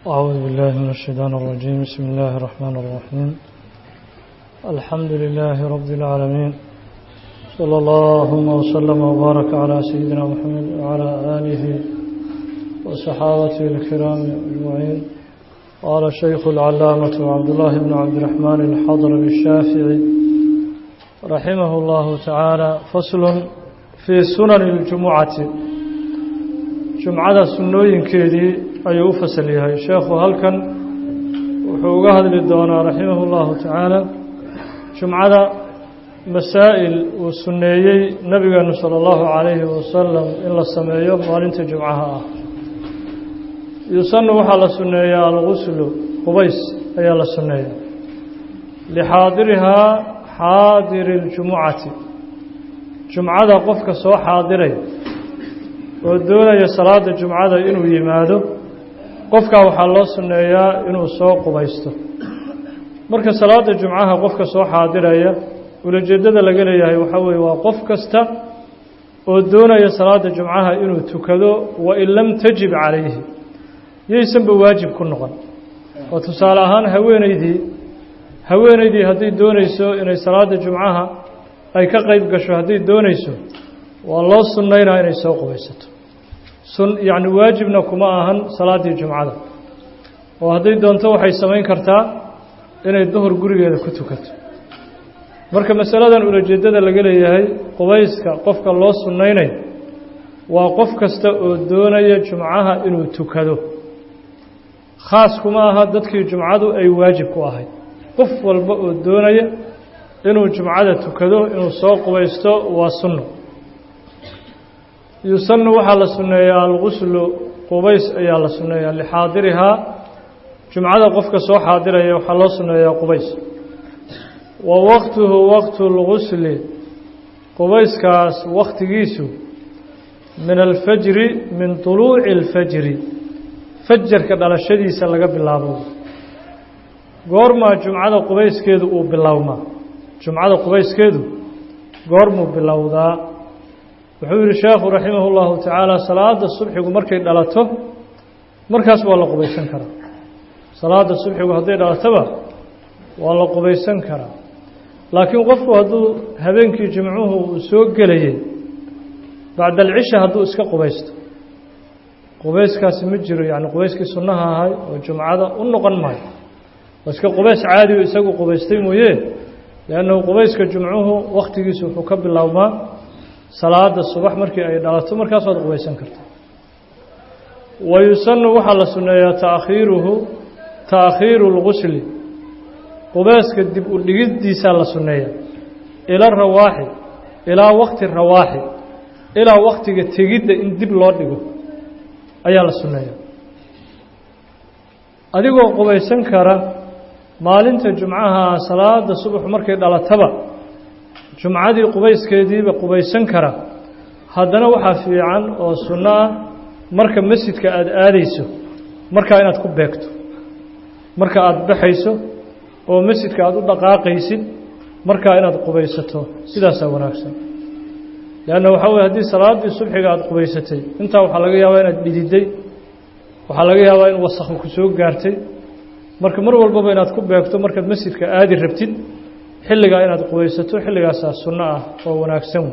أعوذ بالله من الشيطان الرجيم بسم الله الرحمن الرحيم الحمد لله رب العالمين صلى الله وسلم وبارك على سيدنا محمد وعلى آله وصحابته الكرام أجمعين قال الشيخ العلامة عبد الله بن عبد الرحمن الحضر الشافعي رحمه الله تعالى فصل في سنن الجمعة جمعة سنوين كيدي ayuu u fasal yahay sheekhu halkan wuxuu uga hadli doonaa raximah اllahu tacaala jumcada masaa'il uu sunneeyey nabigeenu salى اllahu calayhi wasalam in la sameeyo maalinta jumcaha ah yusanu waxaa la sunneeyaa alguslu qubays ayaa la sunneeya lixaadirihaa xaadiri اljumucati jumcada qofka soo xaadiray oo doonaya salaada jumcada inuu yimaado qofkaa waxaa loo sunneeyaa inuu soo qubaysto marka salaada jumcaha qofka soo xaadiraya ulajeeddada laga leeyahay waxaa weeye waa qof kasta oo doonaya salaada jumcaha inuu tukado wain lam tajib calayhi yaysanba waajib ku noqon oo tusaale ahaan haweeneydii haweeneydii hadday doonayso inay salaada jumcaha ay ka qeyb gasho hadday doonayso waa loo sunnaynaa inay soo qubaysato yacni waajibna kuma ahan salaaddii jumcada oo hadday doonto waxay samayn kartaa inay duhur gurigeeda ku tukato marka masaladan ulajeeddada laga leeyahay qubayska qofka loo sunnaynayo waa qof kasta oo doonaya jumcaha inuu tukado khaas kuma aha dadkii jumcadu ay waajib ku ahayd qof walba oo doonaya inuu jumcada tukado inuu soo qubaysto waa sunno yusanu waxaa la sunneeyaa alguslu qubays ayaa la sunneeyaa lixaadirihaa jumcada qofka soo xaadiraya waxaa loo sunneeyaa qubays wa waqtuhu waqtu lgusli qubayskaas waktigiisu min alfajri min طuluuci اlfajri fajarka dhalashadiisa laga bilaabo goormaa jumcada qubayskeedu uu bilowmaa jumcada qubayskeedu goormuu bilowdaa wuxuu yihi sheekhu raximah اllahu tacaala salaada subxigu markay dhalato markaas waa la qubaysan karaa salaada subxigu hadday dhalatoba waa la qubaysan karaa laakiin qofku hadduu habeenkii jimcuhu uu soo gelayay bacda alcisha hadduu iska qubaysto qubayskaasi ma jiro yani qubayskii sunnaha ahay oo jumcada u noqon maayo waa iska qubays caadi o isagu qubaystay mooye liannahu qubayska jumcuhu wakhtigiisu wuxuu ka biloawmaa salaada subax markii ay dhalato markaas waad qubaysan karta wa yusanu waxaa la sunneeyaa taakhiiruhu taakhiiru اlgusli qubeyska dib u dhigiddiisaa la sunneeya ila rawaaxi ilaa wakti rawaaxi ilaa waktiga tegidda in dib loo dhigo ayaa la sunneeya adigoo qubaysan kara maalinta jumcaha salaada subax markay dhalataba jumcadii qubayskeediiba qubaysan kara haddana waxaa fiican oo sunno ah marka masjidka aada aadayso markaa inaad ku beegto marka aada baxayso oo masjidka aada u dhaqaaqaysid markaa inaad qubaysato sidaasaa wanaagsan leanna waxaa weye haddii salaaddii subxiga aada qubaysatay intaa waxaa laga yaabaa inaad dhididay waxaa laga yaabaa in wasakhu ku soo gaartay marka mar walbaba inaad ku beegto markaad masjidka aadi rabtid xilligaa inaad qubaysato xilligaasaa sunno ah oo wanaagsan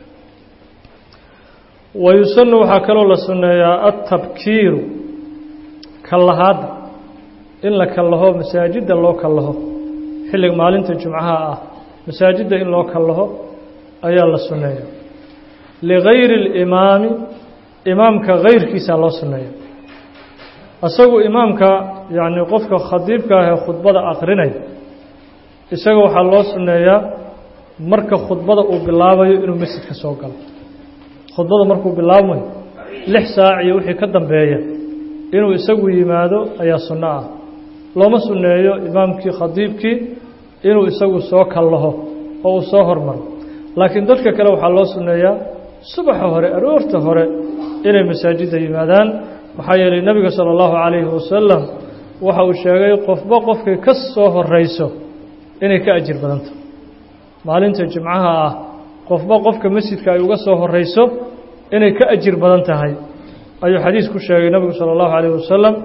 wa yusanu waxaa kaloo la sunneeyaa altabkiiru kallahaadda in la kallaho masaajidda loo kallaho xilliga maalinta jumcaha ah masaajidda in loo kallaho ayaa la sunneeya ligayri اlimaami imaamka gayrkiisaa loo sunneeya isagu imaamka yacni qofka khadiibka ah ee khudbada akrinaya isaga waxaa loo sunneeyaa marka khudbada uu bilaabayo inuu masjidka soo galo khudbada markuu bilaabmayo lix saac iyo wixii ka dambeeya inuu isagu yimaado ayaa sunno ah looma sunneeyo imaamkii khadiibkii inuu isagu soo kallaho oo uu soo hormaro laakiin dadka kale waxaa loo sunneeyaa subaxa hore aroorta hore inay masaajidda yimaadaan maxaa yeelay nebiga sala allahu calayhi wasalam waxa uu sheegay qofba qofkay ka soo horeyso inay ka ajir badanta maalinta jimcaha ah qofba qofka masjidka ay uga soo horeyso inay ka ajir badan tahay ayuu xadiis ku sheegay nebigu salى اllahu عalيه wasalam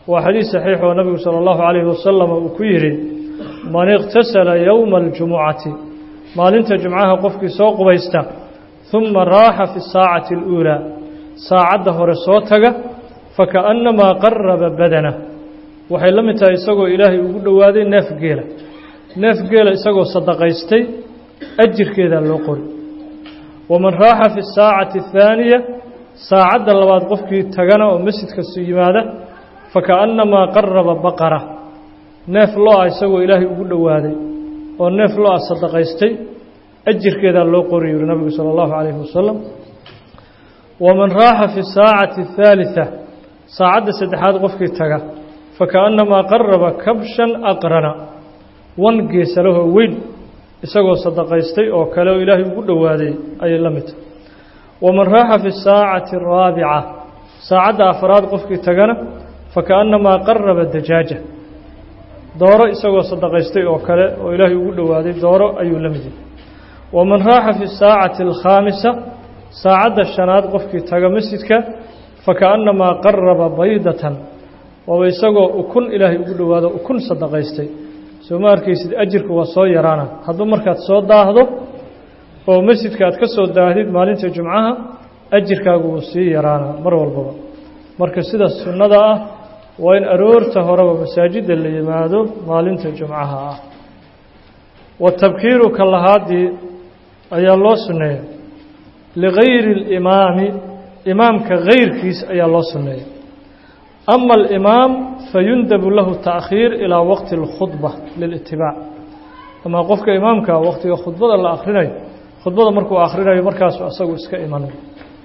waa xadiis saxiix oo nabigu sala allahu calayhi wasalam uu ku yidhi man iqtasala yowma aljumucati maalinta jumcaha qofkii soo qubaysta huma raaxa fi saacati aluulaa saacadda hore soo taga fakaannamaa qaraba badana waxay la mid tahay isagoo ilaahay ugu dhowaaday neef geela neef geela isagoo sadaqaystay ajirkeedaa loo qori waman raaxa fi saacati athaaniya saacadda labaad qofkii tagana oo masjidkasu yimaada fakaannamaa qaraba baqara neef lo-a isagoo ilaahay ugu dhowaaday oo neef lo-a sadaqaystay ajirkeedaa loo qori yuri nabigu sala allahu calayhi wasalam waman raaxa fi saacati athaalitha saacadda saddexaad qofkii taga fakaannamaa qaraba kabshan aqrana wan geesalahoo weyn isagoo sadaqaystay oo kale oo ilaahay ugu dhowaaday ayay la mid tahay waman raaxa fi saacati araabica saacadda afraad qofkii tagana fakaannamaa qaraba dajaaja dooro isagoo sadaqaystay oo kale oo ilaahay ugu dhowaaday dooro ayuu la mid yahay waman raaxa fi saacati alkhaamisa saacadda shanaad qofkii taga masjidka fakaannamaa qaraba baydatan waaba isagoo ukun ilaahay ugu dhowaado ukun sadaqaystay soo ma arkaysid ajirku waa soo yaraana hadduu markaad soo daahdo oo masjidka aad ka soo daahdid maalinta jumcaha ajirkaagu wuu sii yaraanaa mar walbaba marka sida sunnada ah waa in aroorta horeba masaajidda la yimaado maalinta jumcaha ah watabkiiru ka lahaadii ayaa loo sunneeya ligayri اlimaami imaamka gayrkiis ayaa loo sunneeya ama alimaam fayundabu lahu taakhiir ilaa waqti اlkhudba lilitibaac ama qofka imaamka waqtiga khudbada la akhrinayo khudbada markuu akhrinayo markaasu asagu iska imanayo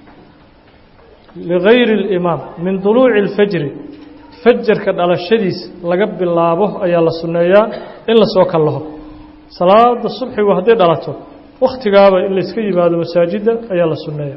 ligayri اlimaam min duluuci اlfajri fajarka dhalashadiis laga bilaabo ayaa la sunneeyaa in lasoo kallaho salaada subxigu hadday dhalato wakhtigaaba in layska yimaado masaajidda ayaa la sunneeya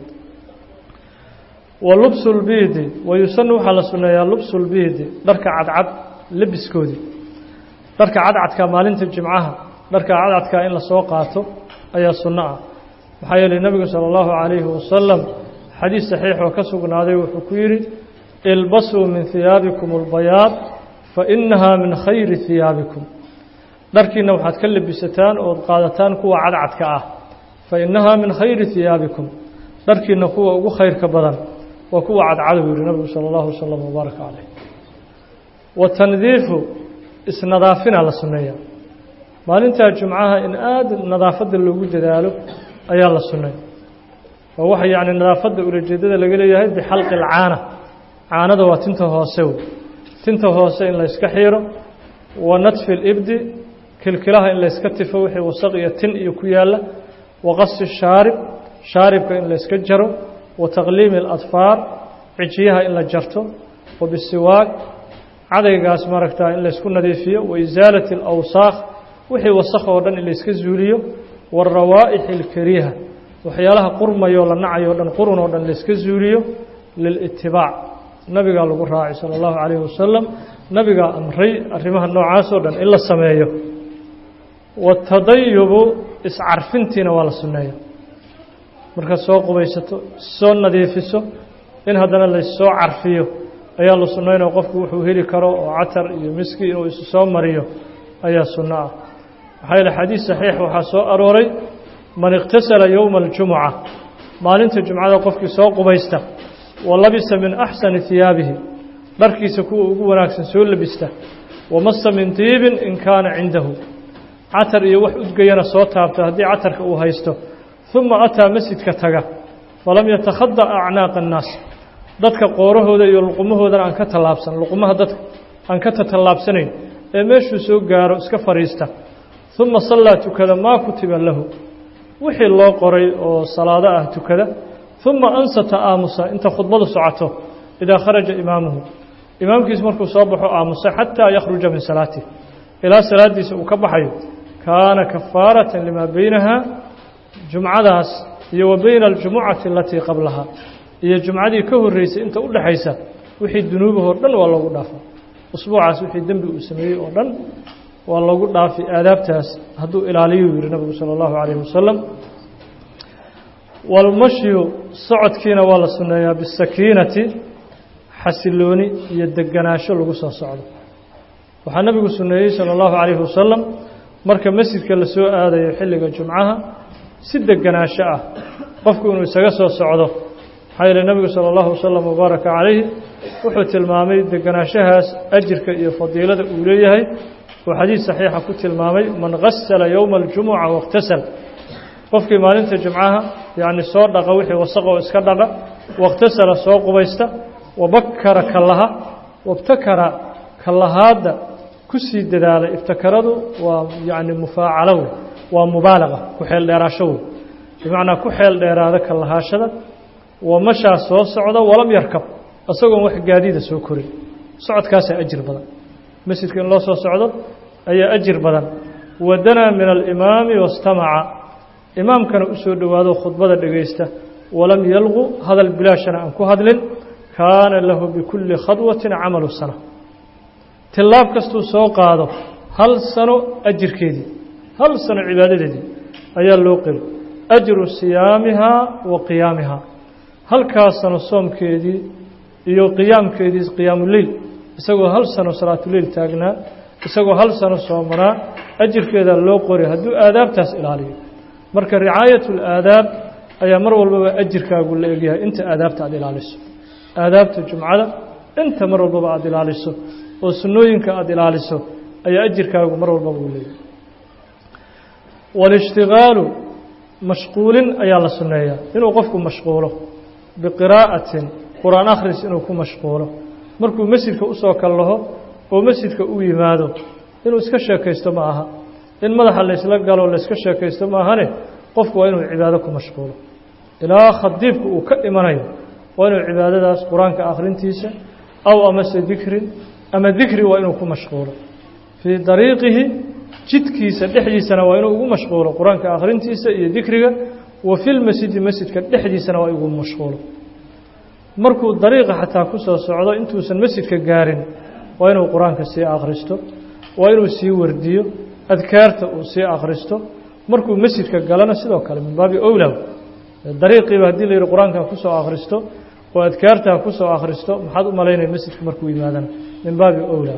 wa lubsu lbiidi wayusanu waxaa la sunneeyaa lubsu lbiidi dharka cadcad lebiskoodii dharka cadcadka maalinta jimcaha dharka cadcadka in lasoo qaato ayaa sunno ah maxaa yeelay nebigu sala allahu calayhi wasalam xadiis saxiix oo ka sugnaaday wuxuu ku yidhi ilbasuu min hiyaabikum albayaad fa innahaa min khayri hiyaabikum dharkiina waxaad ka lebisataan ood qaadataan kuwa cadcadka ah fa innahaa min khayri hiyaabikum dharkiina kuwa ugu khayrka badan waa kuwa cadcadow yihi nabigu sala allahu wasalam wbaaraka caleyh watandiifu isnadaafina la sunneeya maalintaa jumcaha in aada nadaafadda loogu dadaalo ayaa la sunneeya oo waxa yacni nadaafadda ulajeedada laga leeyahay bixalqi alcaana caanada waa tinta hoose wey tinta hoose in layska xiiro wa nadfi libdi kilkilaha in layska tifo wixii wasaq iyo tin iyo ku yaalla wa qasi shaarib shaaribka in layska jaro wa taqliimi aladfaar cijiyaha in la jarto wa bisiwaag cadaygaas maaragtaa in laysku nadiifiyo wa isaalati alawsaakh wixii wasakh oo dhan in layska zuuliyo waarawaa'ixi alkariiha waxyaalaha qurmayoo la nacayo dhan qurun oo dhan layska zuuliyo lilitibaac nabigaa lagu raacay sala allahu calayhi wasalam nabigaa amray arrimaha noocaas oo dhan in la sameeyo watadayubu iscarfintiina waa la sunneeya markaad soo qubaysato soo nadiifiso in haddana lassoo carfiyo ayaa la sunnaynao qofku wuxuu heli karo oo catar iyo miski inuu isu soo mariyo ayaa sunno ah maxaa yeele xadiis saxiix waxaa soo arooray man iqtasala yowma aljumuca maalinta jumcada qofkii soo qubaysta wa labisa min axsani hiyaabihi dharkiisa kuwa ugu wanaagsan soo labista wamasa min diibin in kaana cindahu catar iyo wax udgayana soo taabta haddii catarka uu haysto uma ataa masjidka taga falam yatakhada acnaaqa annaas dadka qoorahooda iyo luqumahoodana aan ka tallaabsan luqumaha dadka aan ka tatallaabsanayn ee meeshuu soo gaaro iska fadhiista uma sallaa tukada maa kutiba lahu wixii loo qoray oo salaado ah tukada uma ansata aamusa inta khudbadu socoto idaa kharaja imaamuhu imaamkiis markuu soo baxo aamusa xataa yakhruja min salaatih ilaa salaaddiisa uu ka baxayo kaana kafaaratan limaa beynaha jumcadaas iyo wa beyna aljumucati alatii qablaha iyo jumcadii ka horreysay inta u dhexaysa wixii dunuubahoo dhan waa loogu dhaafa usbuucaas wixii dembi uu sameeyey oo dhan waa loogu dhaafi aadaabtaas hadduu ilaaliyu yihi nabigu sala allahu calayhi wasalam walmashyu socodkiina waa la sunneeyaa bisakiinati xasilooni iyo deganaansho lagu soo socdo waxaa nabigu suneeyey salى اllahu عalayhi wasalam marka masjidka la soo aadayo xilliga jumcaha si deganaansho ah qofku inuu isaga soo socdo maxaa yeele nebigu salى اllahu wasalam wabaaraka calayhi wuxuu tilmaamay deganaanshahaas ajirka iyo fadiilada uu leeyahay oo xadiid saxiixa ku tilmaamay man gasala yowma اljumuca waاktasal qofkii maalinta jumcaha yacni soo dhaqa wixii wasaqoo iska dhaqa waاktasala soo qubaysta wabakara kallaha wabtakara kallahaadda ku sii dadaalay ibtakaradu waa yacni mufaacalo wey waa mubaalaqa ku xeel dheeraasho wey bimacnaa ku xeel dheeraada kallahaashada wamashaa soo socda walam yarkab isagoon wax gaadiida soo korin socodkaasaa ajir badan masjidka in loo soo socdo ayaa ajir badan wadanaa min alimaami wastamaca imaamkana u soo dhowaado khudbada dhegaysta walam yalqu hadal bilaashana aan ku hadlin kaana lahu bikulli khadwatin camalu sana tillaab kastuu soo qaado hal sano ajirkeedii hal sano cibaadadeedii ayaa loo qeli ajru siyaamihaa wa qiyaamihaa halkaas sano soomkeedii iyo qiyaamkeedii qiyaamuleyl isagoo hal sano salaatuleyl taagnaa isagoo hal sano soomanaa ajirkeedaa loo qori hadduu aadaabtaas ilaaliyo marka ricaayat اlaadaab ayaa mar walbaba ajirkaagu la egyahay inta aadaabta aada ilaaliso aadaabta jumcada inta mar walbaba aada ilaaliso oo sunnooyinka aada ilaaliso ayaa ajirkaagu mar walbaba uu leeyahay wاlاshtigaalu mashquulin ayaa la sunneeyaa inuu qofku mashquulo biqiraa'atin qur-aan akhris inuu ku mashquulo markuu masjidka usoo kallaho oo masjidka u yimaado inuu iska sheekaysto ma aha in madaxa laysla galo layska sheekaysto maahane qofku waa inuu cibaado ku mashquulo ilaa khadiibku uu ka imanayo waa inuu cibaadadaas qur-aanka akhrintiisa aw amase dikrin ama dikri waa inuu ku mashquulo fii dariiqihi jidkiisa dhexdiisana waa inuu ugu mashquulo qur-aanka akhrintiisa iyo dikriga wa filmasjidi masjidka dhexdiisana waa ugu mashquulo markuu dariiqa xataa ku soo socdo intuusan masjidka gaarin waa inuu qur-aanka sii akhristo waa inuu sii wardiyo adkaarta uu sii akhristo markuu masjidka galana sidoo kale min baabi owlaw dariiqiiba haddii la yidhi qur-aanka ku soo akhristo oo adkaarta ku soo akhristo maxaad u malaynaya masjidka markuu yimaadana min baabi owlaw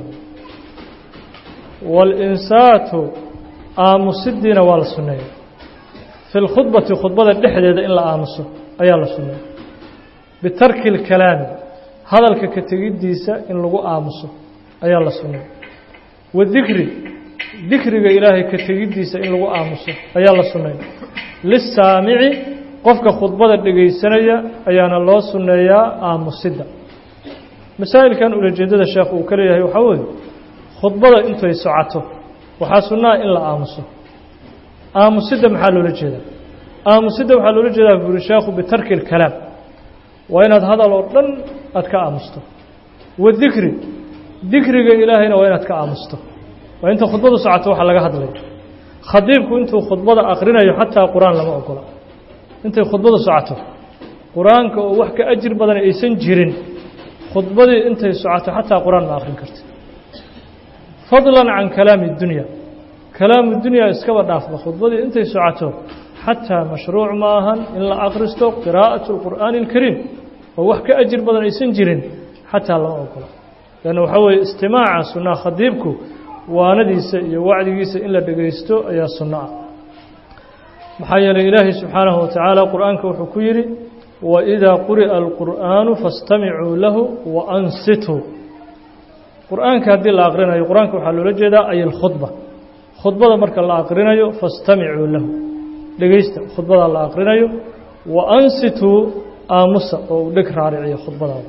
walinsaatu aamusidiina waa la sunneeya fi lkhudbati khudbada dhexdeeda in la aamuso ayaa la sunneeya bitarki اlkalaami hadalka ka tegiddiisa in lagu aamuso ayaa la sunneeya wadikri dikriga ilaahay ka tegiddiisa in lagu aamuso ayaa la sunneeya lisaamici qofka khudbada dhegaysanaya ayaana loo sunneeyaa aamusidda masaa'ilkan ulajeedada sheekh uu ka leeyahay waxaa weeye khudbada intay socoto waxaa sunnaa in la aamuso aamusidda maxaa loola jeedaa aamusidda waxaa loola jeedaa buuri sheekhu bitarki اlkalaam waa inaad hadal oo dhan aad ka aamusto wadikri dikriga ilaahayna waa inaad ka aamusto waa inta khudbadu socoto waxa laga hadlayo khadiibku intuu khudbada akrinayo xataa qur-aan lama ogola intay khudbadu socoto qur-aanka oo wax ka ajir badan aysan jirin khudbadii intay socoto xataa qur-aan ma akrin karti fadlan can kalaami اdunya kalaamu dunya iskaba dhaafba khudbadii intay socoto xataa mashruuc ma ahan in la akhristo qiraa'aة اlqur'aani اlkariim oo wax ka ajir badan aysan jirin xataa lama ogola lanna waxaa weeye istimaaca sunnaha khadiibku waanadiisa iyo wacdigiisa in la dhegaysto ayaa sunno ah maxaa yeelay ilaahay subxaanahu watacaala qur'aanka wuxuu ku yidhi waidaa quri'a alqur'aanu faاstamicuu lahu waansituu qur'aanka haddii la aqrinayo qur-aanka waxaa loola jeedaa ay alkhudba khudbada marka la aqrinayo faاstamicuu lahu dhegaysta khudbada la aqrinayo waansituu aamusa oo uu dheg raariciyo khudbadaada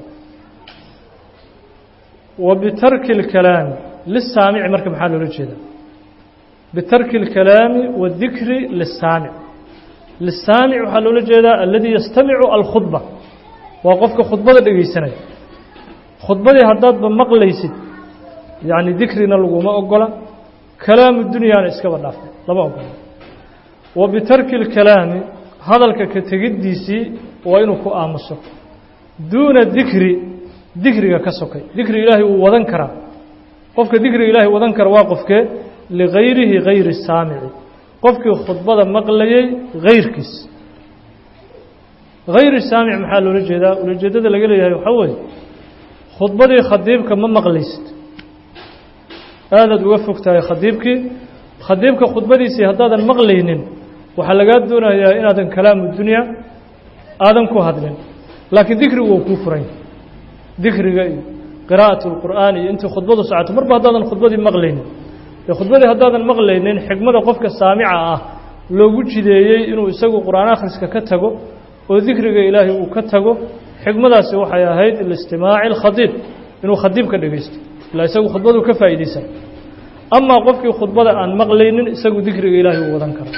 wa bitarki اlkalaami lisaamici marka maxaa loola jeedaa bitarki اlkalaami wadikri lisaamic lisaamic waxaa loola jeedaa aladii yastamicu alkhudba waa qofka khudbada dhegaysanaya khudbadii haddaadba maqlaysid yacni dikrina laguma ogola kalaamu dunyaana iskaba dhaafay lama ogola wa bitarki اlkalaami hadalka ka tegiddiisii waa inuu ku aamuso duuna dikri dikriga ka sokay dikri ilaahay wuu wadan karaa qofka dikriga ilaahay wadan kara waa qofkee ligayrihi gayri saamici qofkii khudbada maqlayay gayrkiis gayri saamic maxaa loola jeedaa ulajeedada laga leeyahay waxaa weeye khudbadii khadiibka ma maqlaysid aadaad uga fog tahay khadiibkii khadiibka khudbadiisii haddaadan maqlaynin waxaa lagaa doonayaa inaadan kalaamu dunya aadan ku hadlin laakiin dikrigu waa kuu furan dikriga iyo qiraa'at اlqur'aan iyo intii khudbadu socoto marba haddaadan khudbadii maqlaynin dee khudbadii haddaadan maqlaynin xigmada qofka saamica ah loogu jideeyey inuu isagu qur'aan akhriska ka tago oo dikriga ilaahay uu ka tago xigmadaasi waxay ahayd listimaaci اlkhadiib inuu khadiib ka dhegaysto ilaa isagu khudbadu ka faa'iidaysan amaa qofkii khudbada aan maqlaynin isagu dikriga ilaahay uu wadan karo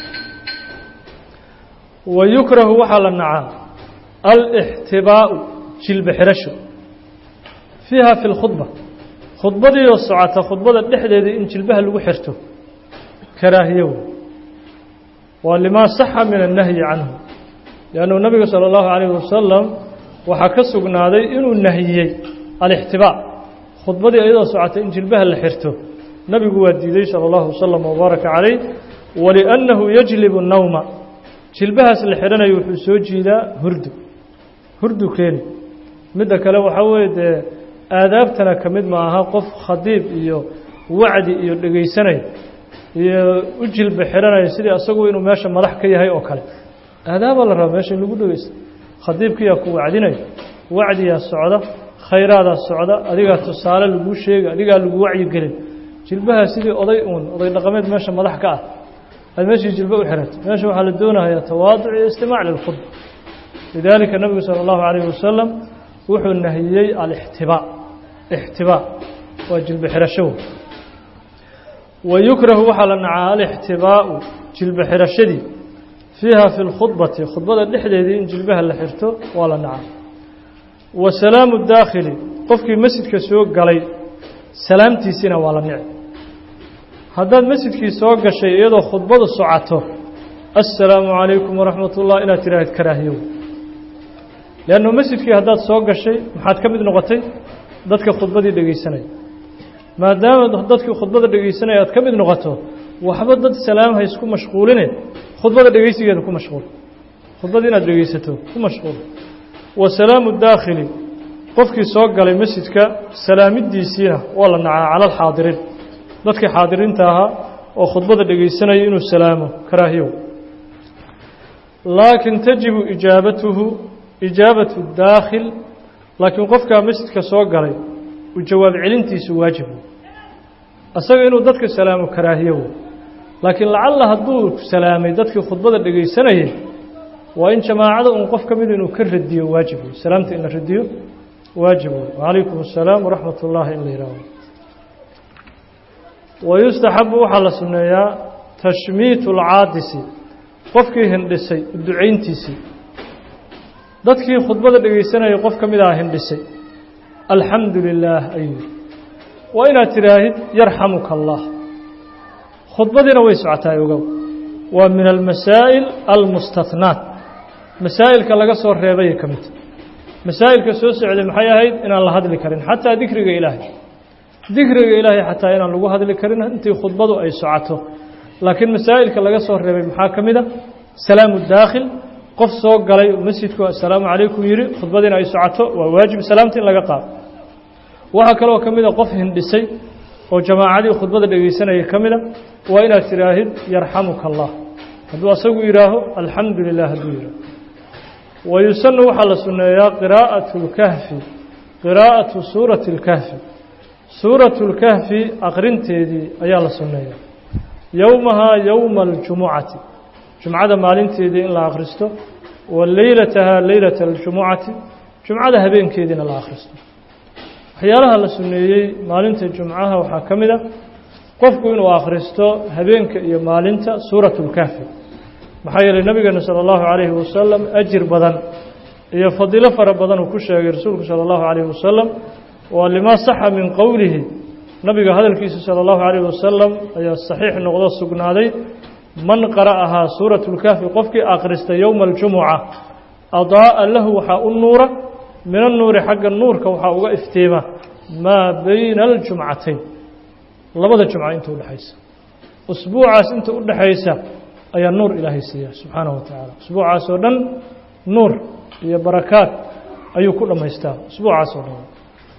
wa yukrahu waxaa la nacaa alixtibaa'u jilba xirasho fiiha fi lkhudba khudbadiioo socota khudbada dhexdeedii in jilbaha lagu xirto karaahiyo wey waa limaa saxa min annahyi canhu liannu nabiga sala allahu calayhi wasalam waxaa ka sugnaaday inuu nahiyey alixtibaa khudbadii iyadoo socota in jilbaha la xirto nabigu waa diiday salى اllahu waslama wbaaraka calayh waliannahu yajlibu nawma jilbahaas la xidhanayo wuxuu soo jiidaa hurdu hurdu keeni midda kale waxaa weeye dee aadaabtana ka mid ma aha qof khadiib iyo wacdi iyo dhegaysanaya iyo u jilba xidhanaya sidii asagu inuu meesha madax ka yahay oo kale aadaabaa la rabaa meesha in lagu dhegaysto khadiibkiyaa ku wacdinaya wacdiyaa socda khayraadaa socda adigaa tusaale laguu sheega adigaa lagu wacyigelin jilbaha sidii oday uun oday dhaqameed meesha madax ka ah aad meeshii jilba u xirato meesha waxaa la doonayaa tawaaduc iyo istimaac lilkhudba lidaalika nebigu sala allahu calayhi wasalam wuxuu nahiyey alixtibaa ixtibaa waa jilba xirasho wa yukrahu waxaa la nacaa alixtibaau jilba xirashadii fiiha fi lkhudbati khudbada dhexdeedii in jilbaha la xirto waa la nacaa wa salaamu daakhili qofkii masjidka soo galay salaamtiisiina waa la nici haddaad masjidkii soo gashay iyadoo khudbadu socoto assalaamu calaykum waraxmat ullah inaad tiraahid karaahiyow leannu masjidkii haddaad soo gashay maxaad ka mid noqotay dadka khudbadii dhegaysanaya maadaama dadkii khudbada dhegaysanaya aad ka mid noqoto waxba dad salaam ha isku mashquuline khudbada dhegaysigeeda ku mashquul khudbada inaad dhegaysato ku mashquul wa salaamu daakhili qofkii soo galay masjidka salaamidiisiina waa la nacaa cala alxaadiriin dadkii xaadiriinta ahaa oo khudbada dhegaysanaya inuu salaamo karaahiyow laakiin tajibu ijaabatuhu ijaabatu daakhil laakiin qofkaa masjidka soo galay u jawaab celintiisu waajib asaga inuu dadka salaamo karaahiyow laakiin lacalla hadduu salaamay dadkii khudbada dhegaysanayay waa in jamaacada uun qof ka mida inuu ka radiyo waajib wey salaamta in la radiyo waajib wey wacalaykum assalaam waraxmat ullaahi in la yihaaho wayustaxabu waxaa la sunneeyaa tashmiitu alcaadisi qofkii hindhisay ducayntiisii dadkii khudbada dhegaysanayay qof ka mid aha hindhisay alxamdu lilaah ayuu waa inaad tidhaahid yarxamuka allah khudbadiina way socotaay ogow waa min almasaa'il almustatnaat masaa'ilka laga soo reebayay ka midta masaa'ilka soo socday maxay ahayd inaan la hadli karin xataa dikriga ilaahay dikriga ilaahay xataa inaan lagu hadli karin intii khudbadu ay socoto laakiin masaa'ilka laga soo reebay maxaa ka mid a salaamu daakhil qof soo galay masjidku assalaamu calaykum yidhi khudbadiina ay socoto waa waajib salaamta in laga qaado waxaa kaloo ka mid a qof hindhisay oo jamaacadii khudbada dhegaysanaya ka mida waa inaad tidhaahid yarxamuka allah hadduu asagu yidhaaho alxamdu lilah hadduu yidhaaho wayusanu waxaa la sunneeyaa qiraa'atu اlkahfi qiraa'atu suurati اlkahfi suuratu اlkahfi aqrinteedii ayaa la sunneeyaa yowmahaa yowma aljumucati jumcada maalinteedii in la akhristo wa leylatahaa leylata aljumucati jumcada habeenkeediina la akhristo waxyaalaha la sunneeyey maalinta jumcaha waxaa ka mid a qofku inuu akhristo habeenka iyo maalinta suuratu اlkahfi maxaa yeelay nabigeena salى اllahu calayhi wasalam ajir badan iyo fadiilo fara badan uu ku sheegay rasuulku salى اllahu calayhi wasalam waa limaa saxa min qowlihi nabiga hadalkiisa salى اllahu calayhi wasalam ayaa saxiix noqdo sugnaaday man qara'ahaa suuratu اlkahfi qofkii akhrista yowma aljumuca adaa'a lahu waxaa u nuura min annuuri xagga nuurka waxaa uga iftiima maa bayna aljumcatayn labada jumca inta udhexaysa usbuucaas inta u dhexaysa ayaa nuur ilaahay siiya subxaanahu wa tacaala usbuucaas oo dhan nuur iyo barakaad ayuu ku dhammaystaa usbuucaas oo dhan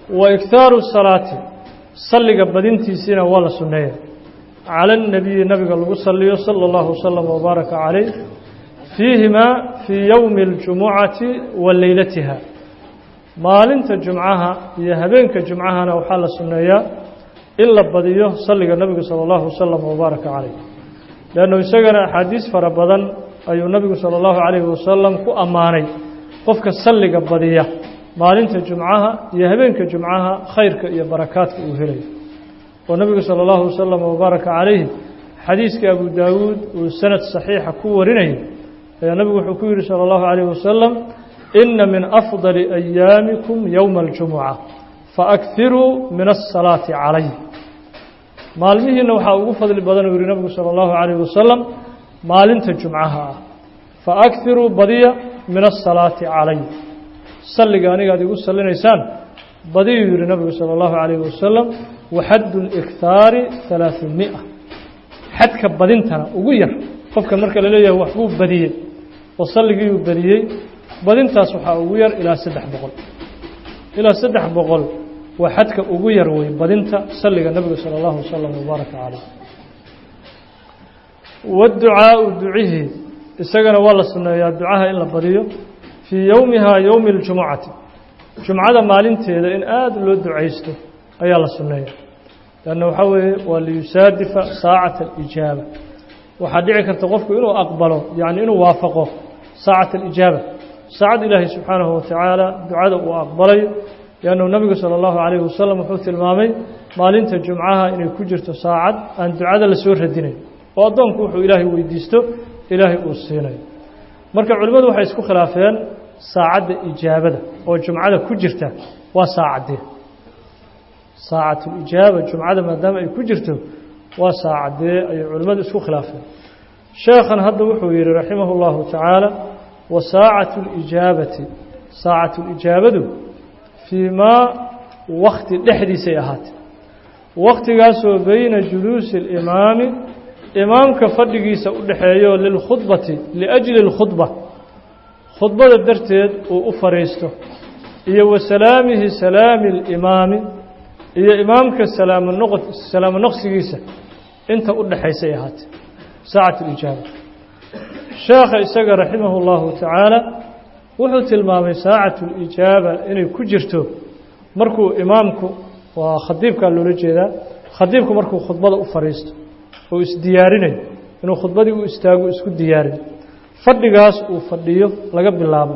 wa iktaaru salaati salliga badintiisiina waa la sunneeya cala الnabiyi nabiga lagu saliyo salى اllahu waslama wbaaraka calayh fiihimaa fii yowmi اljumucati wa leylatiha maalinta jumcaha iyo habeenka jumcahana waxaa la sunneeyaa in la badiyo salliga nebigu salى اllahu wasalam wbaaraka calayh leannu isagana axaadiis fara badan ayuu nebigu salى اllahu calayhi wasalam ku ammaanay qofka salliga badiya maalinta jumcaha iyo habeenka jumcaha khayrka iyo barakaadka uu helayo oo nebigu salى اllahu wasalam wbaaraka calayhi xadiiskii abu daawuud uu sanad saxiixa ku warinayay ayaa nebigu wuxuu ku yidhi salى اllahu calayh wasalam ina min afضali ayaamikum yowma اljumuca faakiruu min الsalaati calay maalmihiina waxaa ugu fadli badan uu yihi nebigu salى اllahu calayh wasalam maalinta jumcaha ah faakiruu badiya min الsalaati calay salliga aniga ad igu salinaysaan badiyuu yihi nebigu salى اllahu calayh wasalam waxaddu اlikhaari ثalaaثumiئa xadka badintana ugu yar qofka marka la leeyahay waxbuu badiyey oo salligiiuu badiyey badintaas waxaa ugu yar ilaa saddex boqol ilaa saddex boqol waa xadka ugu yar wey badinta salliga nebiga salى اllahu wasalam wbaaraka calayh waducaau ducihii isagana waa la sunneeyaa ducaha in la badiyo fii yowmihaa yowmi اljumucati jumcada maalinteeda in aada loo ducaysto ayaa la sunneeya lanna waxaa weeye waa liyusaadifa saacata alijaaba waxaa dhici karta qofku inuu aqbalo yacni inuu waafaqo saacata alijaaba saacad ilaahay subxaanahu watacaala ducada uu aqbalayo liannahu nebigu sala allahu calayhi wasalam wuxuu tilmaamay maalinta jumcaha inay ku jirto saacad aan ducada la soo radinayn oo addoonku wuxuu ilaahay weydiisto ilaahay uu siinayo marka culimmadu waxay isku khilaafeen saacadda ijaabada oo jumcada ku jirta waa saacaddee saacatulijaaba jumcada maadaama ay ku jirto waa saacaddee ayay culimmadu isku khilaafeen sheekhan hadda wuxuu yidhi raximahu اllahu tacaala wa saacatu اlijaabati saacatulijaabadu fii maa wakti dhexdiisay ahaatee waktigaasoo beyna juluusi اlimaami imaamka fadhigiisa u dhexeeyo lilkhudbati liajli اlkhudba khudbada darteed uu u fadhiisto iyo wa salaamihi salaami اlimaami iyo imaamka salaamo noq salaamo noqsigiisa inta u dhexaysay ahaatee saacat اlijaaba sheekha isaga raximah اllahu tacaala wuxuu tilmaamay saacatu اlijaaba inay ku jirto markuu imaamku waa khadiibkaa loola jeedaa khadiibku markuu khudbada u fadhiisto oo isdiyaarinayo inuu khudbadii u istaago isku diyaarin fadhigaas uu fadhiyo laga bilaabo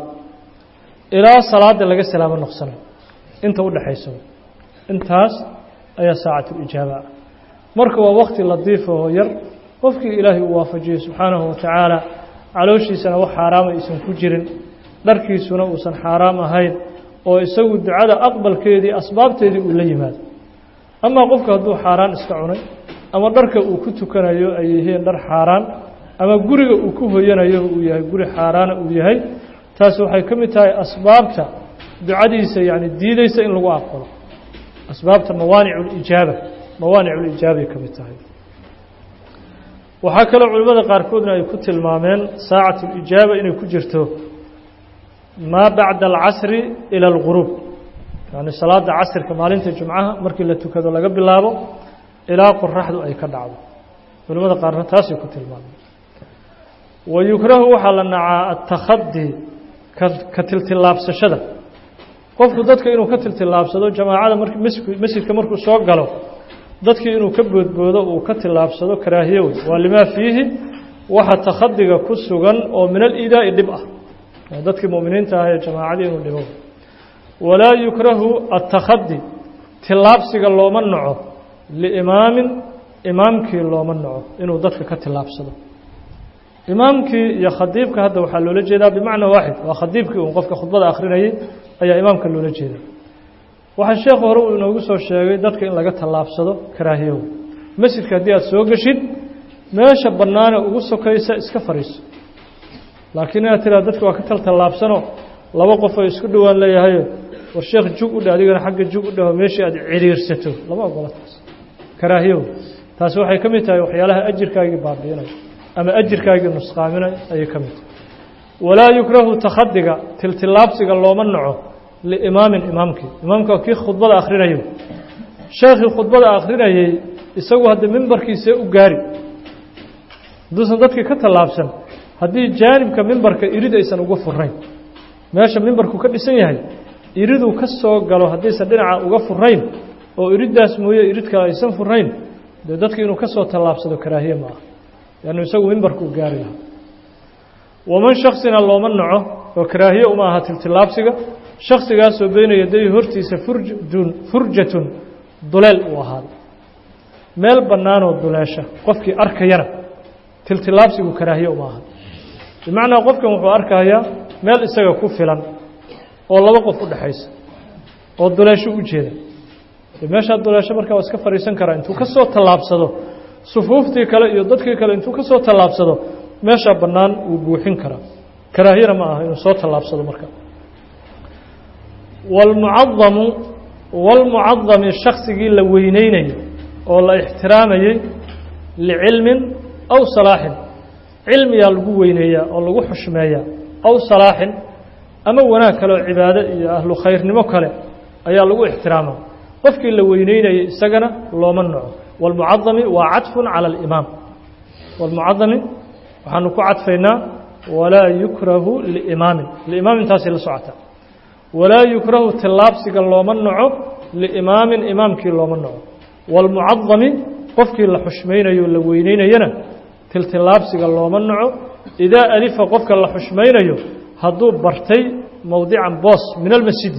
ilaa salaada laga salaamo noqsanayo inta u dhexaysa intaas ayaa saacatulijaaba ah marka waa wakti ladiifa oo yar qofkii ilaahay uu waafajiyey subxaanahu watacaala calooshiisana wax xaaraama aysan ku jirin dharkiisuna uusan xaaraam ahayn oo isagu ducada aqbalkeedii asbaabteedii uu la yimaado amaa qofku hadduu xaaraan iska cunay ama dharka uu ku tukanayo ay yihiin dhar xaaraan ama guriga uu ku hoyanayo uu yahay guri xaaraana uu yahay taasi waxay ka mid tahay asbaabta ducadiisa yacni diideysa in lagu aqbalo asbaabta mawaanic اlijaaba mawaanic اlijaabay ka mid tahay waxaa kaloo culimmada qaarkoodna ay ku tilmaameen saacat اlijaaba inay ku jirto maa bacda alcasri ilى اlguruub yani salaada casrka maalinta jumcaha markii la tukado laga bilaabo ilaa qoraxdu ay ka dhacdo culimmada qaarna taasay ku tilmaameen wa yukrahu waxaa la nacaa atakadi ka tiltilaabsashada qofku dadka inuu ka tiltilaabsado jamaacada mar masjidka markuu soo galo dadkii inuu ka boodboodo uu ka tilaabsado karaahiye wey waa limaa fiihi waxa takhadiga ku sugan oo min aliidaa'i dhib ah dadkii mu'miniinta ah ee jamaacadii inuu dhibo walaa yukrahu attakhadi tilaabsiga looma naco liimaamin imaamkii looma naco inuu dadka ka tilaabsado imaamkii iyo khadiibka hadda waxaa loola jeedaa bimacna waaxid waa khadiibkii uun qofka khudbada akhrinayay ayaa imaamka loola jeeda waxaa sheekhu hore uu inoogu soo sheegay dadka in laga tallaabsado karaahiyow masjidka haddii aad soo geshid meesha bannaane ugu sokaysa iska fadhiiso laakiin inaad tiraa dadka waa ka taltallaabsano laba qof ay isku dhowaan leeyahayo war sheekh jug u dheh adigana xagga jug u dhaho meeshii aad ciriirsato lama ogola taas karaahiyow taasi waxay ka mid tahay waxyaalaha ajirkaagii baabi'inaya ama ajirkaagii nusqaaminay ayay ka mid tahay walaa yukrahu takhadiga tiltilaabsiga looma naco liimaamin imaamkii imaamka kii khudbada akhrinayo sheekhii khudbada akhrinayey isagu hadda mimbarkiisee u gaari hadduusan dadkii ka tallaabsan haddii jaanibka mimbarka irid aysan uga furayn meesha mimbarku ka dhisan yahay iriduu ka soo galo haddaysan dhinaca uga furayn oo iriddaas mooye irid kale aysan furayn dee dadki inuu ka soo tallaabsado karaahiye ma aha leannu isagu mimbarku u gaari lahaa waman shaksina looma naco oo karaahiye uma aha tiltillaabsiga shaksigaasoo beyna yaday hortiisa furjun furjatun duleel uu ahaaday meel bannaanoo duleesha qofkii arkayana tiltillaabsigu karaahiye uma aha bimacnaa qofkan wuxuu arkayaa meel isaga ku filan oo laba qof u dhexaysa oo duleesho u jeeda meeshaa duleesho markaa waa iska fadhiisan karaa intuu ka soo tallaabsado sufuuftii kale iyo dadkii kale intuu ka soo tallaabsado meeshaa bannaan wuu buuxin karaa karaahiyana ma aha inuu soo tallaabsado marka waalmucadamu waalmucadami shaksigii la weyneynayo oo la ixtiraamayey licilmin aw salaaxin cilmiyaa lagu weyneeyaa oo lagu xushmeeyaa aw salaaxin ama wanaag kale oo cibaado iyo ahlu khayrnimo kale ayaa lagu ixtiraamaa qofkii la weyneynayay isagana looma naco waalmucadami waa cadfun cala alimaam waalmucadami waxaanu ku cadfaynaa walaa yukrahu liimaamin liimaam intaasay la socotaa walaa yukrahu tillaabsiga looma naco liimaamin imaamkii looma naco waalmucadami qofkii la xushmaynayo la weyneynayana tiltillaabsiga looma naco idaa alifa qofka la xushmaynayo hadduu bartay mowdican boos min almasjidi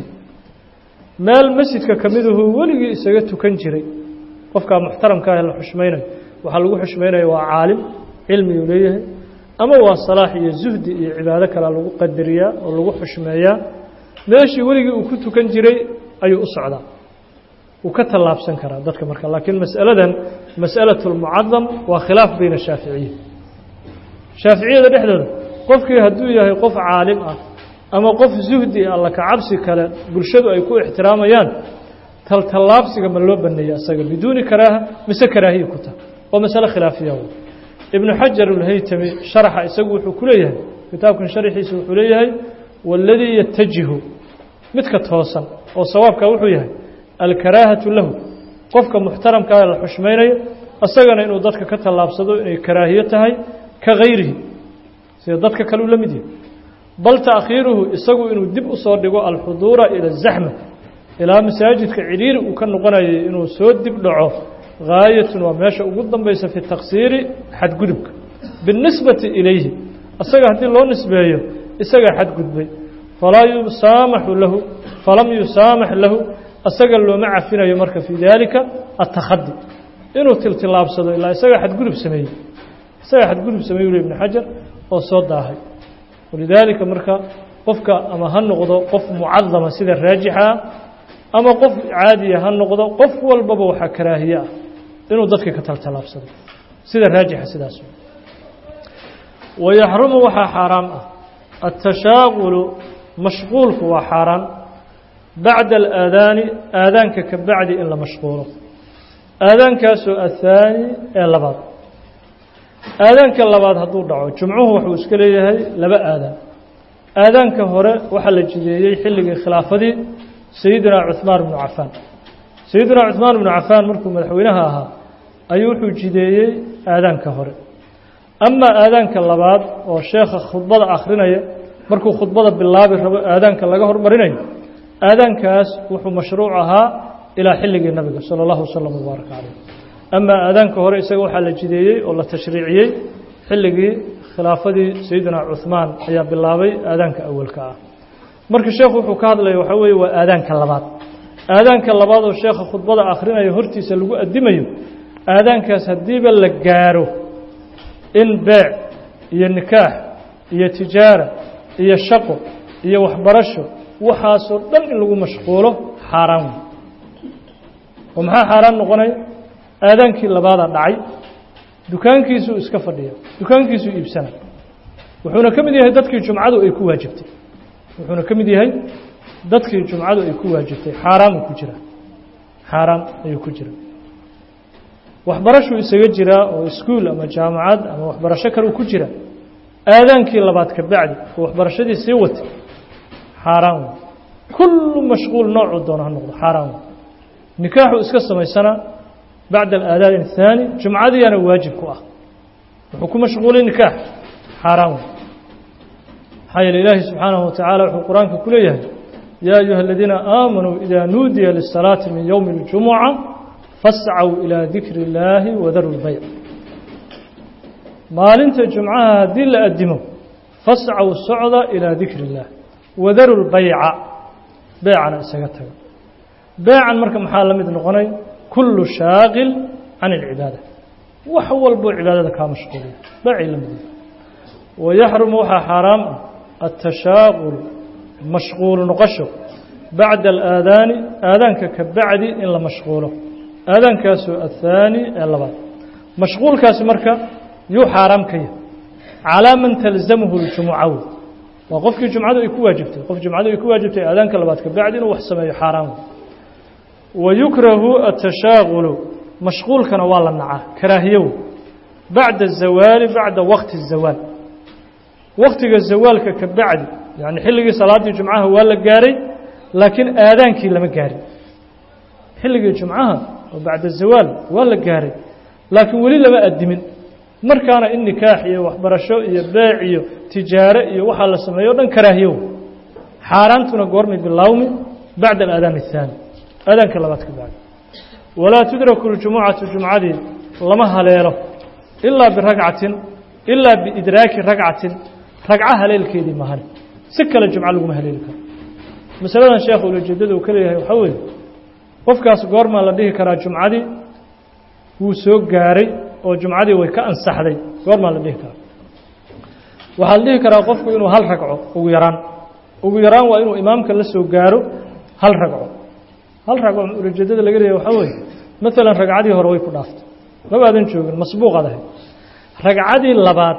meel masjidka ka midahuu weligii isaga tukan jiray qofkaa muxtaramka ah la xushmaynayo waxaa lagu xushmaynaya waa caalim cilmiyuu leeyahay ama waa salaax iyo zuhdi iyo cibaado kalea lagu qadariyaa oo lagu xushmeeyaa meeshii weligii uu ku tukan jiray ayuu u socdaa wuu ka tallaabsan karaa dadka marka laakiin mas'aladan mas'alaة اlmucadam waa khilaaf bayna shaaficiya shaaficiyada dhexdooda qofkii hadduu yahay qof caalim ah ama qof zuhdi alla ka cabsi kale bulshadu ay ku ixtiraamayaan taltallaabsiga ma loo baneeya isaga biduuni karaaha mise karaahiya ku taha waa masale khilaafiya w ibnu xajar ulhaytami sharaxa isagu wuxuu ku leeyahay kitaabkan sharxiisa wuxuu leeyahay waladii yatajihu midka toosan oo sawaabka wuxuu yahay alkaraahatu lahu qofka muxtaramkaa la xushmaynayo isagana inuu dadka ka tallaabsado inay karaahiyo tahay ka gayrihi sida dadka kale u la mid yahay bal taakhiiruhu isagu inuu dib u soo dhigo alxuduura ila azaxma ilaa masaajidka cidhiiri uu ka noqonayay inuu soo dib dhaco gaayatun waa meesha ugu dambaysa fi taksiiri xadgudubka biاnisbati ilayhi isaga haddii loo nisbeeyo isagaa xadgudbay falaa yusaamaxu lahu falam yusaamax lahu isaga looma cafinayo marka fii daalika attakhadi inuu tiltillaabsado ilaa isagaa xadgudub sameeyey isagaa xadgudub sameeyey uli ibnu xajar oo soo daahay walidaalika marka qofka ama ha noqdo qof mucadama sida raajixa ah ama qof caadiya ha noqdo qof walbaba waxaa karaahiye ah inuu dadka ka taltallaabsado sida raajixa sidaas wayaxrumu waxaa xaaraam ah atashaaqulu mashquulku waa xaaraan bacda alaadaani aadaanka ka bacdi in la mashquulo aadaankaasoo athaani ee labaad aadaanka labaad hadduu dhaco jumcuhu wuxuu iska leeyahay laba aadaan aadaanka hore waxaa la jideeyey xilligii khilaafadii sayidina cuhmaan bnu cafaan sayidina cuhmaan bnu cafaan markuu madaxweynaha ahaa ayuu wuxuu jideeyey aadaanka hore amaa aadaanka labaad oo sheekha khudbada akhrinaya markuu khudbada bilaabi rabo aadaanka laga hormarinayo aadaankaas wuxuu mashruuc ahaa ilaa xilligii nabiga sala allahu wasalam wbaaraka caleyh amaa aadaanka hore isaga waxaa la jideeyey oo la tashriiciyey xilligii khilaafadii sayidina cuhmaan ayaa bilaabay aadaanka awalka ah marka sheekhu wuxuu ka hadlaya waxaa weeye waa aadaanka labaad aadaanka labaad oo sheekha khudbada akhrinayo hortiisa lagu addimayo aadaankaas haddiiba la gaaro in beec iyo nikaax iyo tijaara iyo shaqo iyo waxbarasho waxaasoo dhan in lagu mashquulo xaaraan wey oo maxaa xaaraan noqonaya aadaankii labaadaa dhacay dukaankiisuu iska fadhiya dukaankiisuu iibsana wuxuuna ka mid yahay dadkii jumcadu ay ku waajibtay wuxuuna ka mid yahay dadkii jumcadu ay ku waajibtay xaaraamuu ku jira xaaraam ayuu ku jira waxbarashuu isaga jiraa oo iskuul ama jaamacad ama waxbarasho kaleu ku jira aadaankii labaad ka bacdi oo waxbarashadii sii watay xaaraan wey kullu mashquul noocuu doono ha noqdo xaaraan nikaaxu iska samaysana bacda alaadaan الthaani jumcadiyaana waajib ku ah wuxuu ku mashquulay nikaax xaaraan maxaa yeele ilaahi subxaanahu watacaala wuxuu qur-aanka ku leeyahay yaa ayuha aladiina aamanuu idaa nuudiya lisalaati min yowmi اljumuca fascaw ilaa dikri اllaahi wadaru lbayc maalinta jumcaha haddii la addimo fascaw socda ilaa dikri اllah wadaru lbayca beecana isaga taga beecan marka maxaa la mid noqonay kullu shaaqil can اlcibaada wax walboo cibaadada kaa mashquuliya beecay la mid wayaxrumu waxaa xaaraam ah atashaaqul mashquul noqosho bacda alaadaani aadaanka ka bacdi in la mashquulo aadaankaasoo athaani ee labaad mashquulkaasi marka yuu xaaraam ka yahay calaa man talzamhu ljumuca wey waa qofkii jumcadu ay ku waajibtay qof jumcadu ay ku waajibtay aadaanka labaad ka bacdi inuu wax sameeyo xaaraam wey wayukrahu atashaaqulu mashquulkana waa la nacaa karaahiyow bacda azawaali bacda waqti الzawaal waktiga zawaalka ka bacdi yani xilligii salaaddii jumcaha waa la gaaray laakiin aadaankii lama gaarin xilligii jumcaha oo bacda zawaal waa la gaaray laakiin weli lama addimin markaana in nikaax iyo waxbarasho iyo beec iyo tijaare iyo waxaa la sameeyo o dhan karaahiyow xaaraantuna goormay bilaawmi bacda alaadaan الthaani aadaanka labaad ka bacdi walaa tudraku ljumucatu jumcadii lama haleelo ilaa biragcatin ilaa biidraaki ragcatin ragco haleelkeedii mahane si kale jumco laguma haleeli karo masaladan sheekhu ulajeedada uu ka leeyahay waxaa weeye qofkaas goormaa la dhihi karaa jumcadii wuu soo gaaray oo jumcadii way ka ansaxday goormaa la dhihi karaa waxaa la dhihi karaa qofku inuu hal ragco ugu yaraan ugu yaraan waa inuu imaamka la soo gaaro hal ragco hal ragco ulajeedada laga leeyahay waxaa weeye maalan ragcadii hore way ku dhaaftay mabaadan joogin masbuuqaad ahayd ragcadii labaad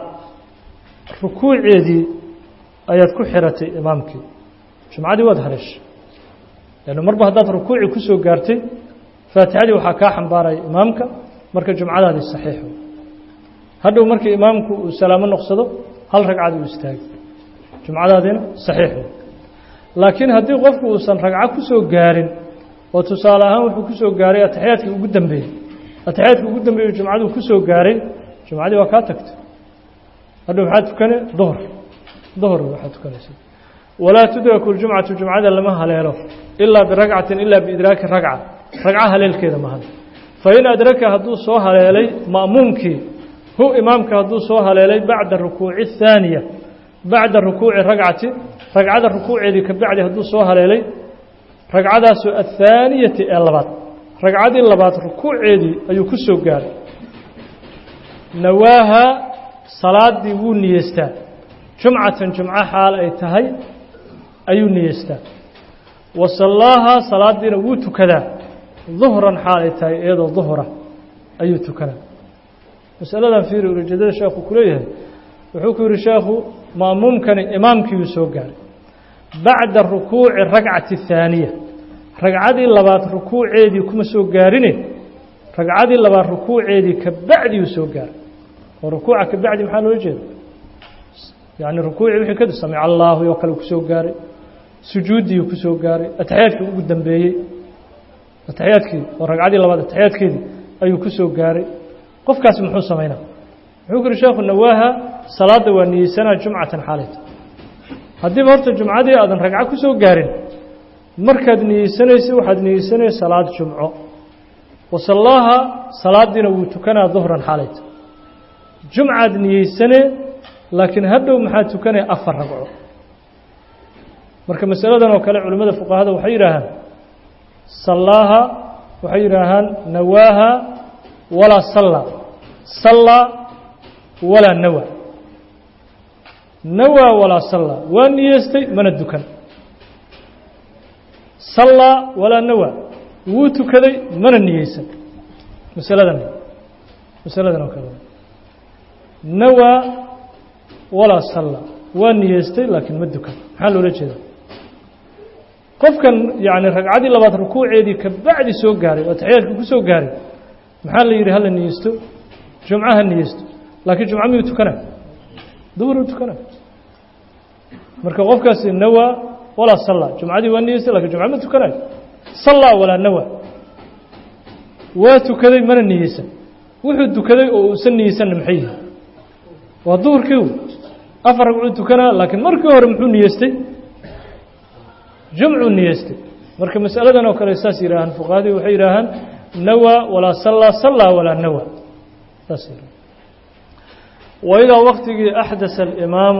rukuuceedii ayaad ku xiratay imaamkii jumcadii waad haleeshay lannu marba haddaad rukuucii ku soo gaartay faatixadii waxaa kaa xambaaraya imaamka marka jumcadaadii saxiix hadhow markii imaamku uu salaamo noqsado hal ragcad uu istaagay jumcadaadiina saxiix laakiin haddii qofku uusan ragco ku soo gaarin oo tusaale ahaan wuxuu ku soo gaaray ataxiyaadkii ugu dambeeyey ataxiyaadkii ugu dambeeyey jumcaduu ku soo gaaray jumcadii waa kaa tagtay hadhow maxaa tukane duhr duhr waxaa tukanaysa walaa tudraku ljumcatu jumcada lama haleelo ilaa biragcatin ilaa biidraaki ragca ragco haleelkeeda mahan fain adraka hadduu soo haleelay ma'muumkii hu imaamka hadduu soo haleelay bacda rukuuci الthaaniya bacda rukuuci ragcati ragcada rukuuceedii ka bacdi hadduu soo haleelay ragcadaasoo athaaniyati ee labaad ragcadii labaad rukuuceedii ayuu ku soo gaaray nawaaha salaadii wuu niyeystaa jumcatan jumco xaal ay tahay ayuu niyeystaa wa sallaahaa salaadiina wuu tukadaa duhran xaal ay tahay iyadoo duhra ayuu tukadaa masaladan fiiri ujeedada sheekhu ku leeyahay wuxuu ku yihi sheekhu ma'muumkani imaamkiiyuu soo gaaray bacda rukuuci ragcati الthaaniya ragcadii labaad rukuuceedii kuma soo gaarine ragcadii labaad rukuuceedii ka bacdiyuu soo gaaray oo rukuuca ka bacdi maxaa loola jeeda yani rukuucii wixii kadib samic allaahu oo kale kusoo gaaray sujuuddii kusoo gaaray ataxiyaadkii ugu dambeeyey ataxiyaadkii oo ragcadii labaad ataxiyaadkeedii ayuu ku soo gaaray qofkaasi muxuu samaynaa wuxuu ku yihi sheekhu nawaaha salaadda waa niyeysanaa jumcatan xaalayta haddiiba horta jumcadii aadan ragco ku soo gaarin markaad niyeysanaysa waxaad niyeysanaya salaad jumco wasallaaha salaadiina wuu tukanaa duhran xaalayta jumcaad niyeysane laakiin hadhow maxaa tukanaya afar ragco marka masaladan oo kale culimmada fuqahada waxay yidhaahaan sallaaha waxay yidhaahaan nawaaha walaa salla sallaa walaa nawa nawaa walaa sallaa waa niyeystay mana dukan sallaa walaa nawa wuu tukaday mana niyeysan masaladan masaladan oo kale nawaa walaa salla waa niyeystay laakiin ma dukan maxaa loola jeeda qofkan yani ragcadii labaad rukuuceedii ka bacdi soo gaaray oo taxiyaadka ku soo gaaray maxaa la yidhi hala niyeysto jumco ha niyeysto laakiin jumco miyuu tukana duhuruu tukana marka qofkaasi nawaa walaa sallaa jumcadii waa niyeystay lakin jumca ma tukanayo sallaa walaa nawa waa tukaday mana niyeysan wuxuu tukaday oo uusan niyeysanna maxay yihi waa duhurkii afar ragcuu tukanaa laakiin markii hore muxuu niyeystay jumcuu niyeystay marka masaladan oo kale saas yihaahaan fuqahadii waxay yidhaahaan nawa walaa sallaa sallaa walaa nawa saas yihah waidaa waktigii axdasa alimaamu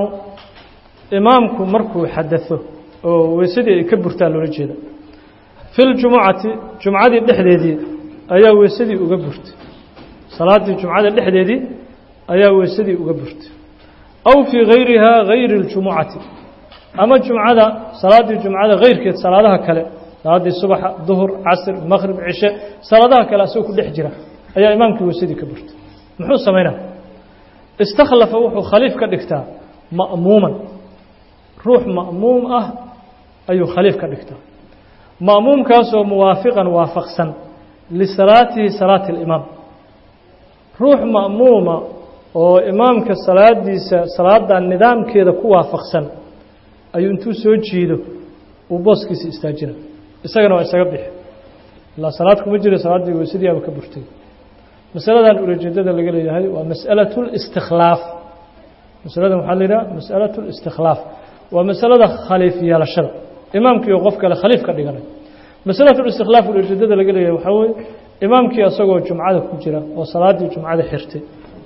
imaamku markuu xadao oo weysadii ay ka burtaan loola jeeda fi ljumucati jumcadii dhexdeedii ayaa weysadii uga burtay salaaddii jumcada dhexdeedii ayaa weysadii uga burtay aw fii gayrihaa gayri اljumucati ama jumcada salaaddii jumcada kayrkeed salaadaha kale salaaddii subaxa duhur casr maqrib cishe salaadaha kale asagoo ku dhex jira ayaa imaamkii weysadii ka burtay muxuu samaynaa istakhlafa wuxuu khaliif ka dhigtaa ma'muuman ruux ma'muum ah ayuu khaliif ka dhigtaa ma'muumkaasoo muwaafiqan waafaqsan lisalaatihi salaati اlimaam ruux ma'muuma oo imaamka salaadiisa salaada nidaamkeeda ku waafaqsan ayuu intuu soo jiido uu booskiisa istaajina isagana waa isaga bixi ilaa salaad kuma jira salaaddii weysadiiaba ka burtay masaladan ulajeedada laga leeyahay waa masأalaة الاstikhlaaf masaladan waxaa la yidhaha masأalaة الاstikhlaaf waa masalada khaliif yeelashada imaamkii oo qof kale khaliif ka dhiganay masalaة الاstikhlaaf ulajeedada laga leeyahay waxaa weye imaamkii asagoo jumcada ku jira oo salaaddii jumcada xirtay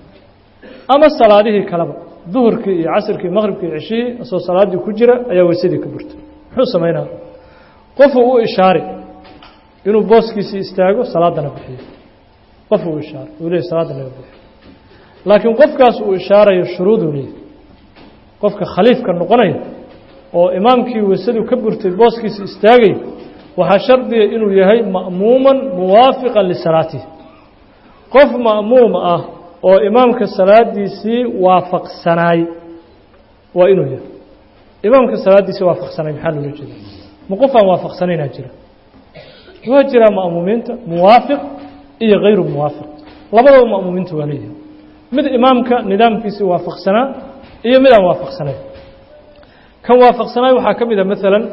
ama salaadihii kaleba duhurkii iyo casrkii maqribkii iyo ceshihii asagoo salaaddii ku jira ayaa weysadii ka burtay muxuu samaynaa qofuu u ishaari inuu booskiisii istaago salaadana bixiyo qof uu ishaaray uu leeyay salaadda naga bixi laakiin qofkaas uu ishaarayo shuruuduu leeyahy qofka khaliifka noqonaya oo imaamkii weysadu ka burtay booskiisa istaagay waxaa shardiga inuu yahay ma'muuman muwaafiqan lisalaatihi qof ma'muum ah oo imaamka salaadiisii waafaqsanaay waa inuu yahay imaamka salaaddiisii waafaqsanaay maxaa loola jeeda ma qof aan waafaqsanaynaa jira waa jiraa ma'muumiinta muwaafiq iyo hayru muwaafiq labadaba ma'muumiinta waa leeyahay mid imaamka nidaamkiisii waafaqsanaa iyo mid aan waafaqsanayn kan waafaqsanaay waxaa ka mid a maalan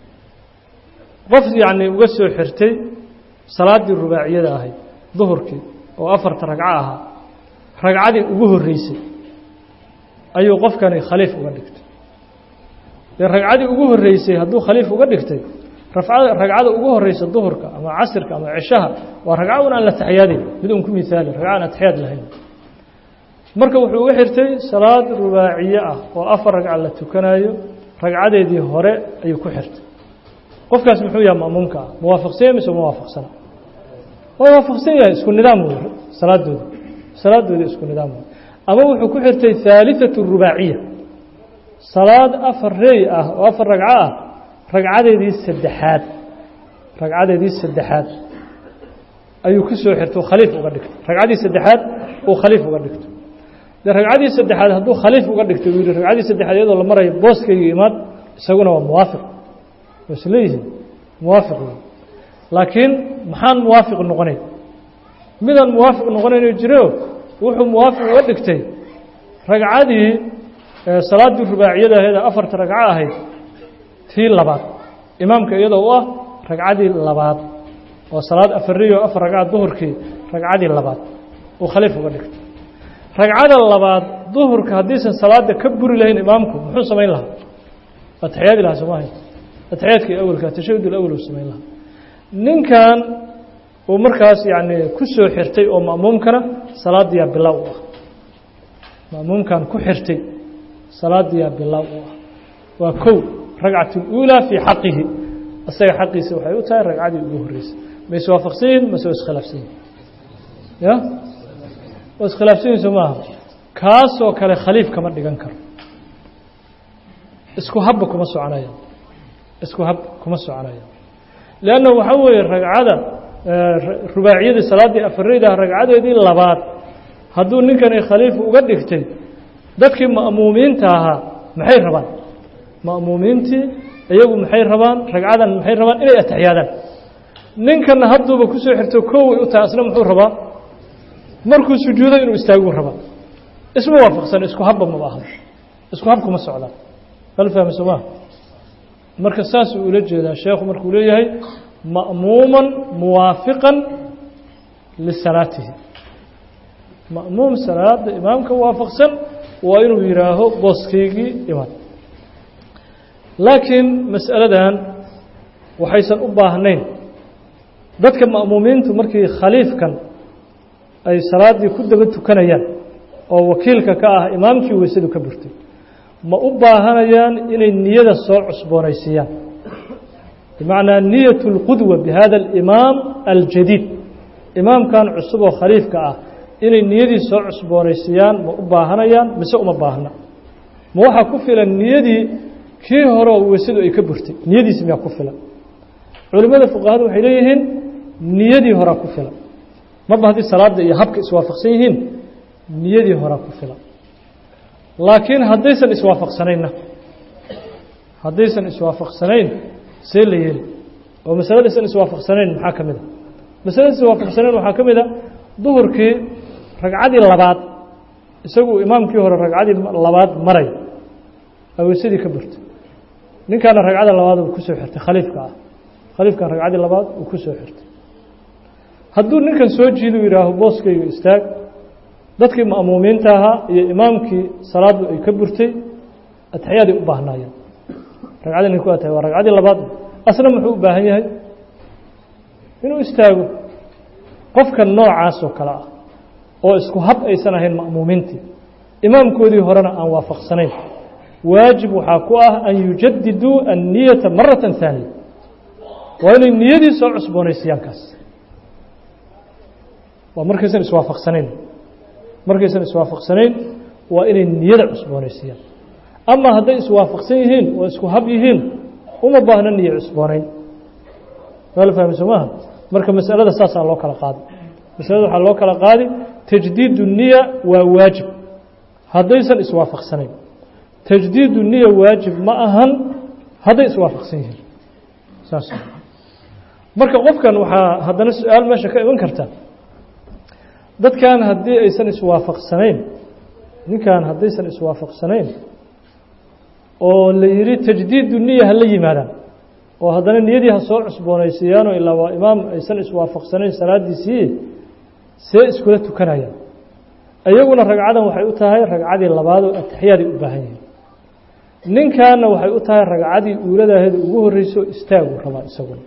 qof yacni uga soo xirtay salaaddii rubaaciyada ahayd duhurkii oo afarta ragco ahaa ragcadii ugu horreysay ayuu qofkani khaliif uga dhigtay dee ragcadii ugu horreysay hadduu khaliif uga dhigtay rafcada ragcada ugu horeysa duhurka ama casirka ama cishaha waa ragco un aan la taxyaadin mid un ku mihaali ragco aan atexyaad lahayn marka wuxuu uga xirtay salaad rubaaciye ah oo afar ragca la tukanayo ragcadeedii hore ayuu ku xirtay qofkaas muxuu yahay ma'muumka ah muwaafaqsanya mise ma waafaqsana waa waafaqsan yahay isku nidaam wey salaadooda salaadooda isku nidaam wey ama wuxuu ku xirtay haaliثatu rubaaciya salaad afar reey ah oo afar ragco ah ragcadeedii saddexaad ragcadeedii saddexaad ayuu ku soo xirtay khaliif uga dhigtay ragcaddii saddexaad uu khaliif uga dhigto dee ragcaddii saddexaad hadduu khaliif uga dhigtay uu yihi ragcaddii saddexaad iyadoo la marayo booskayga imaad isaguna waa muwaafiq waa isleeyihiin muwaafiq wey laakiin maxaan muwaafiq noqonayn midaan muwaafiq noqonayno jiro wuxuu muwaafiq uga dhigtay ragcadii salaaddii rubaaciyada ahayd ee afarta ragco ahayd tii labaad imaamka iyadoo u ah ragcadii labaad oo salaad afariyo afar ragca duhurkii ragcadii labaad uu khaliif uga dhigtay ragcada labaad duhurka haddiisan salaada ka buri lahayn imaamku muxuu samayn lahaa atexyaadi lahaa soo maahay atexyaadkii awelka tashahud alawel uu samayn lahaa ninkan uu markaas yacni ku soo xirtay oo ma'muumkana salaadiyaa bilow u ah ma'muumkan ku xirtay salaadiyaa bilow u ah waa kow ragcat اlأulى fii xaqihi isaga xaqiisa waxay u tahay ragcadii ugu horeysay ma iswaafaqsan yihin mase waa iskhilaafsan yihin ya waa iskhilaafsan yihin soo maaha kaasoo kale khaliif kama dhigan karo isku habba kuma soconaya isku hab kuma soconaya leanna waxaa weeye ragcada rubaaciyadii salaaddii afareyda ragcadeedii labaad hadduu ninkani khaliif uga dhigtay dadkii ma'muumiinta ahaa maxay rabaan ma'muumiintii iyagu maxay rabaan ragcadan maxay rabaan inay atexyaadaan ninkana hadduuba kusoo xirto koway u tahay asna muxuu rabaa markuu sujuudo inuu istaaguu rabaa isma waafaqsan isku habba maba aha isku hab kuma socdaan hal fahmi soo maa marka saasuu ula jeedaa sheekhu markuu leeyahay ma'muuman muwaafiqan lisalaatihi ma'muum salaada imaamka waafaqsan waa inuu yidhaaho booskaygii iman laakiin mas'aladan waxaysan u baahnayn dadka ma'muumiintu markii khaliifkan ay salaaddii ku daba tukanayaan oo wakiilka ka ah imaamkii weysadu ka burtay ma u baahanayaan inay niyada soo cusboonaysiiyaan bimacnaa niyat اlqudwa bihada alimaam aljadiid imaamkan cusub oo khaliifka ah inay niyadii soo cusboonaysiiyaan ma u baahanayaan mise uma baahna ma waxaa ku filan niyadii kii hore oo weysadu ay ka burtay niyadiisi miyaa ku filan culimmada fuqahadu waxay leeyihiin niyadii horaa ku filan marba haddii salaadda iyo habka iswaafaqsan yihiin niyadii horaa ku filan laakiin haddaysan iswaafaqsanaynna haddaysan iswaafaqsanayn see la yeeli oo masaladaysan iswaafaqsanayn maxaa ka mid a masalada iswaafaqsanayn waxaa ka mid a duhurkii ragcadii labaad isagu imaamkii hore ragcadii labaad maray aweysadii ka burtay ninkaana ragcada labaad uu kusoo xirtay khaliifka ah khaliifkan ragcadii labaad uu ku soo xirtay hadduu ninkan soo jiidu yidhaaho booskayga istaag dadkii ma'muumiinta ahaa iyo imaamkii salaaddu ay ka burtay atexyaaday u baahnaayeen ragcadii ninku atay waa ragcadii labaad asna muxuu u baahan yahay inuu istaago qofka noocaas oo kale ah oo isku hab aysan ahayn ma'muumiintii imaamkoodii horena aan waafaqsanayn waajib waxaa ku ah an yujadiduu anniyata marata haaniya waa inay niyadii soo cusboonaysiiyaan kaas waa markaysan iswaafaqsanayn markaysan iswaafaqsanayn waa inay niyada cusboonaysiiyaan ama hadday iswaafaqsan yihiin oo isku hab yihiin uma baahna niyo cusboonayn waa la fahmi soo maaha marka masalada saasaa loo kala qaadi masalada waxaa loo kala qaadi tajdiidu niya waa waajib haddaysan iswaafaqsanayn tajdiidu niya waajib ma ahan hadday iswaafaqsan yihiin saas marka qofkan waxaa haddana su-aal meesha ka iman karta dadkan haddii aysan iswaafaqsanayn ninkan haddaysan iswaafaqsanayn oo la yidhi tajdiidu niya ha la yimaadaan oo haddana niyadii ha soo cusboonaysiiyaanoo ilaa waa imaam aysan iswaafaqsanayn salaadiisii see iskula tukanayaan iyaguna ragcadan waxay u tahay ragcadii labaadoo atexyaaday u baahan yihiin ninkanna waxay u tahay ragcadii uuladaaheeda ugu horreyso istaagu rabaa isaguna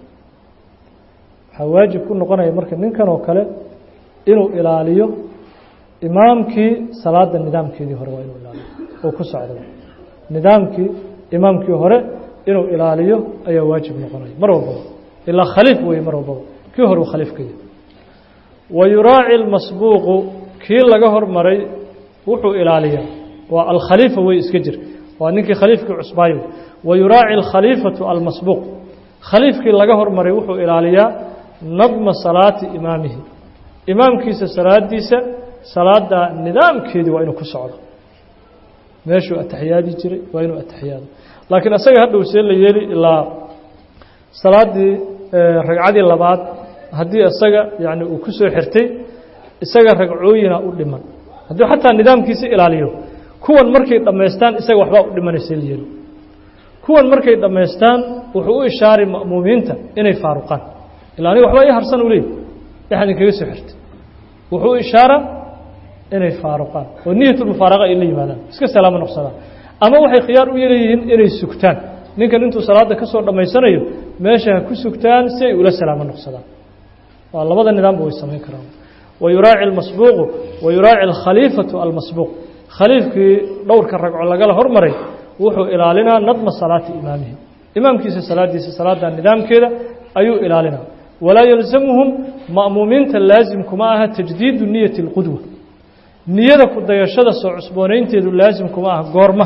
waxaa waajib ku noqonaya marka ninkan oo kale inuu ilaaliyo imaamkii salaada nidaamkeedii hore waa inuu ilaaliyo oo ku socda nidaamkii imaamkii hore inuu ilaaliyo ayaa waajib noqonaya mar walbaba ilaa khaliif weeye mar walbaba kii hore uu khaliifka yahay wa yuraaci lmasbuuqu kii laga hormaray wuxuu ilaaliyaa waa alkhaliifa wey iska jir waa ninkii khaliifkii cusbaayo wa yuraaci alkhaliifatu almasbuuq khaliifkii laga hormaray wuxuu ilaaliyaa nadma salaati imaamihi imaamkiisa salaadiisa salaada nidaamkeedii waa inuu ku socdo meeshuu ataxiyaadi jiray waa inuu ataxiyaado laakiin asaga hadhow see la yeeli ilaa salaaddii ragcadii labaad haddii isaga yani uu ku soo xirtay isaga ragcooyina u dhiman hadduu xataa nidaamkiisa ilaaliyo kuwan markay dhammaystaan isaga waxbaa u dhimanaysa la yeeli kuwan markay dhammaystaan wuxuu u ishaaray ma'muumiinta inay faaruqaan ilaa aniga waxbaa ii harsan u leey waxaan idinkaga soo xirtay wuxuu ishaara inay faaruqaan oo niyatulmufaaraqa ay la yimaadaan iska salaamo noqsadaan ama waxay khiyaar u yeelayihiin inay sugtaan ninkan intuu salaadda ka soo dhammaysanayo meesha ha ku sugtaan si ay ula salaamo noqsadaan waa labada nidaamba way samayn karaan wa yuraaci almasbuuqu wa yuraaci alkhaliifatu almasbuuq khaliifkii dhowrka ragco lagala hormaray wuxuu ilaalinaa nadma salaati imaamihi imaamkiisa salaadiisa salaada nidaamkeeda ayuu ilaalinaa walaa yalzamuhum ma'muumiinta laasimkuma aha tajdiidu niyati اlqudwa niyada ku dayashada soo cusboonaynteedu laasimkuma aha goorma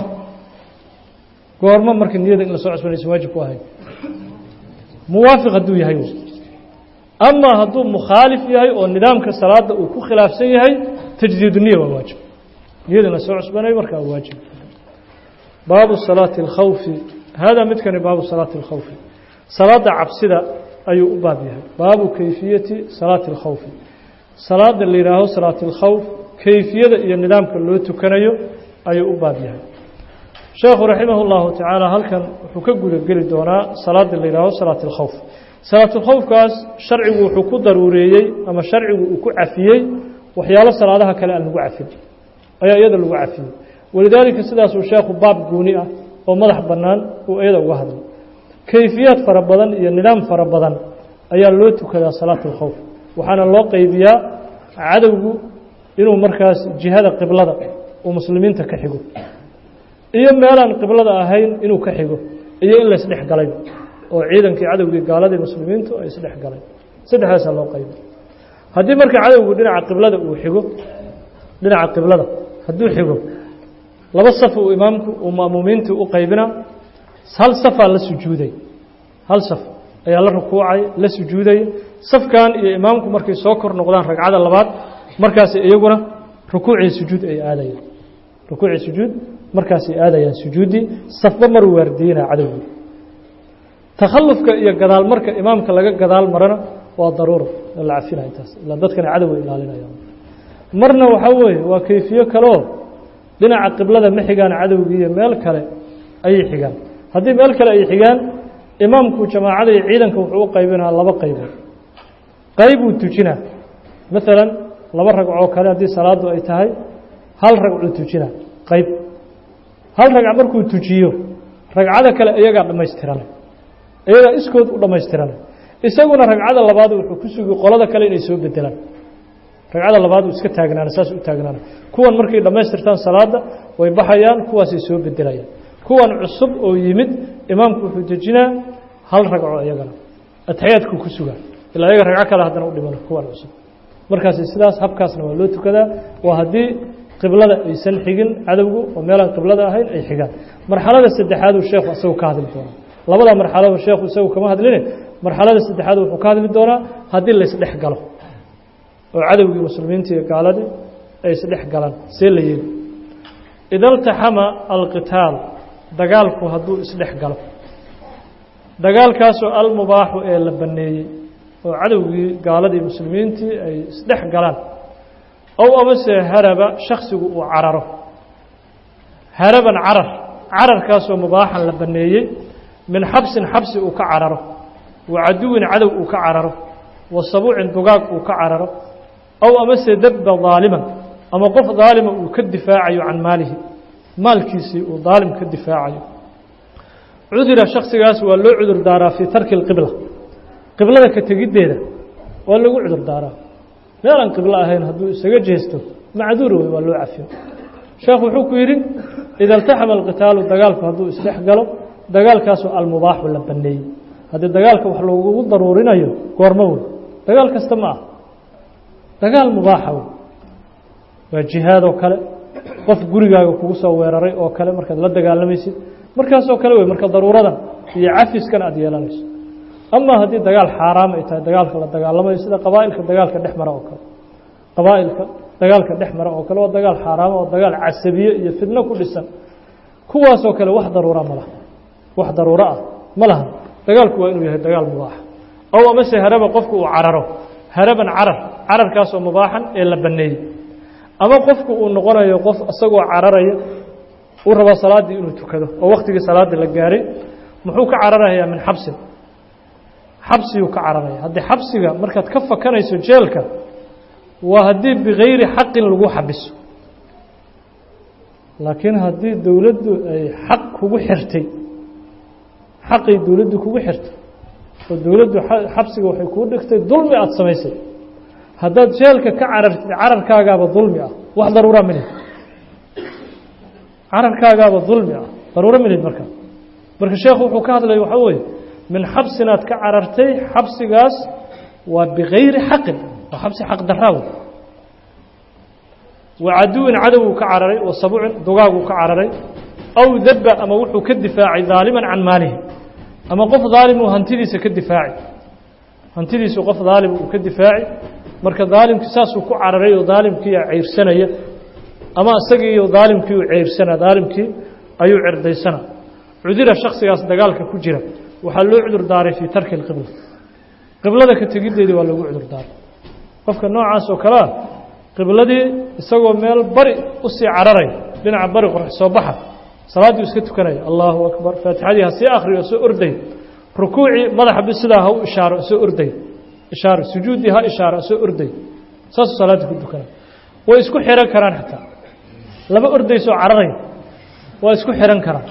goorma marka niyada in la soo cusboonaysa waajib ku ahay muwaafiq hadduu yahay ama hadduu mukhaalif yahay oo nidaamka salaada uu ku khilaafsan yahay tajdiidu niya waa waajib niyada in la soo cusboonayo markaa waajib baabu salaati اlkhawfi hada midkani baabu salaati اlkhawfi salaada cabsida ayuu u baab yahay baabu kayfiyati salaati اlkhawfi salaada la yihaaho salaati اlkhawf kayfiyada iyo nidaamka loo tukanayo ayuu u baab yahay sheekhu raximah اllahu tacaala halkan wuxuu ka guda geli doonaa salaada la yihaaho salaat اlkhowf salaatulkhowfkaas sharcigu wuxuu ku daruureeyey ama sharcigu uu ku cafiyey waxyaalo salaadaha kale aan lagu cafin ayaa iyada lagu cafiyey walidaalika sidaasuu sheekhu baab gooni ah oo madax bannaan uu iyada uga hadlay kayfiyaad fara badan iyo nidaam fara badan ayaa loo tukadaa salaat اlkhowf waxaana loo qeybiyaa cadowgu inuu markaas jihada qiblada uu muslimiinta ka xigo iyo meelaan qiblada ahayn inuu ka xigo iyo in laysdhex galay oo ciidankii cadowgii gaaladii muslimiintu ay isdhex galeen saddexdaasaa loo qayba haddii marka cadowgu dhinaca qiblada uu xigo dhinaca qiblada hadduu xigo laba saf uu imaamku uu ma'muumiintii u qaybina hal safaa la sujuuday hal saf ayaa la rukuucay la sujuuday safkan iyo imaamku markay soo kor noqdaan ragcada labaad markaas iyaguna rukuucii sujuud ay aadayaan rukuucii sujuud markaasay aadayaan sujuuddii safba maruu waardiinaa cadowgii takhallufka iyo gadaal marka imaamka laga gadaal marana waa daruura la cafinaya taas ilaa dadkana cadowga ilaalinayaan marna waxaa weeye waa kayfiyo kaleoo dhinaca qiblada ma xigaan cadowgii iyo meel kale ayay xigaan haddii meel kale ay xigaan imaamku jamaacada iyo ciidanka wuxuu u qaybinaa laba qaybood qaybuu tujinaa maalan laba ragcoo kale haddii salaaddu ay tahay hal ragcuu tujinaa qayb hal ragc markuu tujiyo ragcada kale iyagaa dhammaystiranay iyagaa iskood u dhammaystiranay isaguna ragcada labaad wuxuu ku sugi qolada kale inay soo bedelaan ragcada labaad uu iska taagnaana saas u taagnaana kuwan markay dhammaystirtaan salaadda way baxayaan kuwaasay soo bedelayaan kuwan cusub oo yimid imaamku wuxuu dejinaa hal ragco iyagana atexyaadkuu ku sugaa ilaa iyaga ragco kale haddana u dhimano kuwan cusub markaas sidaas habkaasna waa loo tukadaa waa haddii qiblada aysan xigin cadowgu oo meelaan qiblada ahayn ay xigaan marxalada saddexaaduu sheekhu isagu ka hadli doonaa labada marxalado sheekhu isagu kama hadline marxalada saddexaad wuxuu ka hadli doonaa haddii laysdhex galo oo cadowgii muslimiinta iyo gaaladii ay isdhex galaan see la yeeli ida اltaxama alqitaal dagaalku hadduu isdhex galo dagaalkaasoo almubaaxu ee la baneeyey oo cadowgii gaaladii muslimiintii ay isdhex galaan ow amase haraba shaksigu uu cararo haraban carar cararkaasoo mubaaxan la baneeyey min xabsin xabsi uu ka cararo wa caduwin cadow uu ka cararo wa sabuucin dugaag uu ka cararo ow amase dabba daaliman ama qof daalima uu ka difaacayo can maalihi maalkiisii uu daalim ka difaacayo cudira shaksigaas waa loo cudur daaraa fii tarki اlqibla qiblada ka tegiddeeda waa lagu cudur daaraa meel aan qiblo ahayn hadduu isaga jeesto macduur wey waa loo cafiyo sheekhu wuxuu ku yidhi ida اltaxama alqitaalu dagaalku hadduu isdhex galo dagaalkaasoo almubaaxu la baneeyey haddii dagaalka wax lagugu daruurinayo goormo wey dagaal kasta ma ah dagaal mubaaxa wey waa jihaad oo kale qof gurigaaga kugu soo weeraray oo kale markaad la dagaalamaysid markaasoo kale wey marka daruuradan iyo cafiskan aad yeelanayso ama haddii dagaal xaaraam ay tahay dagaalka la dagaalamayo sida qabaa'ilka dagaalka dhex mara oo kale qabaa'ilka dagaalka dhex mara oo kale waa dagaal xaaraama oo dagaal casabiye iyo fidno ku dhisan kuwaasoo kale wax daruura ma laha wax daruuro ah ma laha dagaalku waa inuu yahay dagaal mubaaxa ow amase haraba qofku uu cararo haraban carar cararkaasoo mubaaxan ee la baneeyey ama qofku uu noqonayo qof isagoo cararaya uu rabaa salaaddii inuu tukado oo waktigii salaaddii la gaaray muxuu ka cararayaa min xabsin xabsiyuu ka cararaya haddii xabsiga markaad ka fakanayso jeelka waa haddii bikayri xaqin lagu xabiso laakiin haddii dowladdu ay xaq kugu xirtay xaqay dowladdu kugu xirtay oo dowladdu xabsiga waxay kuu dhigtay dulmi aada samaysay haddaad jeelka ka carartid cararkaagaaba dulmi ah wax daruura minid cararkaagaaba dulmi ah daruuro minid marka marka sheekhu wuxuu ka hadlaya waxaa weeye min xabsinaad ka carartay xabsigaas waa bikayri xaqin waa xabsi xaq daraaw wa caduwin cadowuu ka cararay wa sabuucin dugaaguu ka cararay aw dabba ama wuxuu ka difaacay daaliman can maalihi ama qof daalimuu hantidiisa ka difaaci hantidiisu qof daalim uu ka difaaci marka daalimkii saasuu ku cararay oo daalimkiia ceyrsanaya ama isagiiyo daalimkii uu ceyrsana daalimkii ayuu cirdaysana cudira shaksigaas dagaalka ku jira waxaa loo cudur daaray fii tarki اlqibla qiblada ka tegiddeedii waa lagu cudur daaray qofka noocaas oo kalea qibladii isagoo meel bari usii cararay dhinaca bari qorax soo baxa salaaddii iska tukanaya allahu akbar faatixadii ha sii akriyo soo orday rukuucii madaxa bi sidaa ha u ishaaro soo orday ishaaro sujuuddii ha ishaaro soo orday saasuu salaaddii ku tukanaya way isku xihan karaan xataa laba ordaysoo cararay waa isku xihan karaan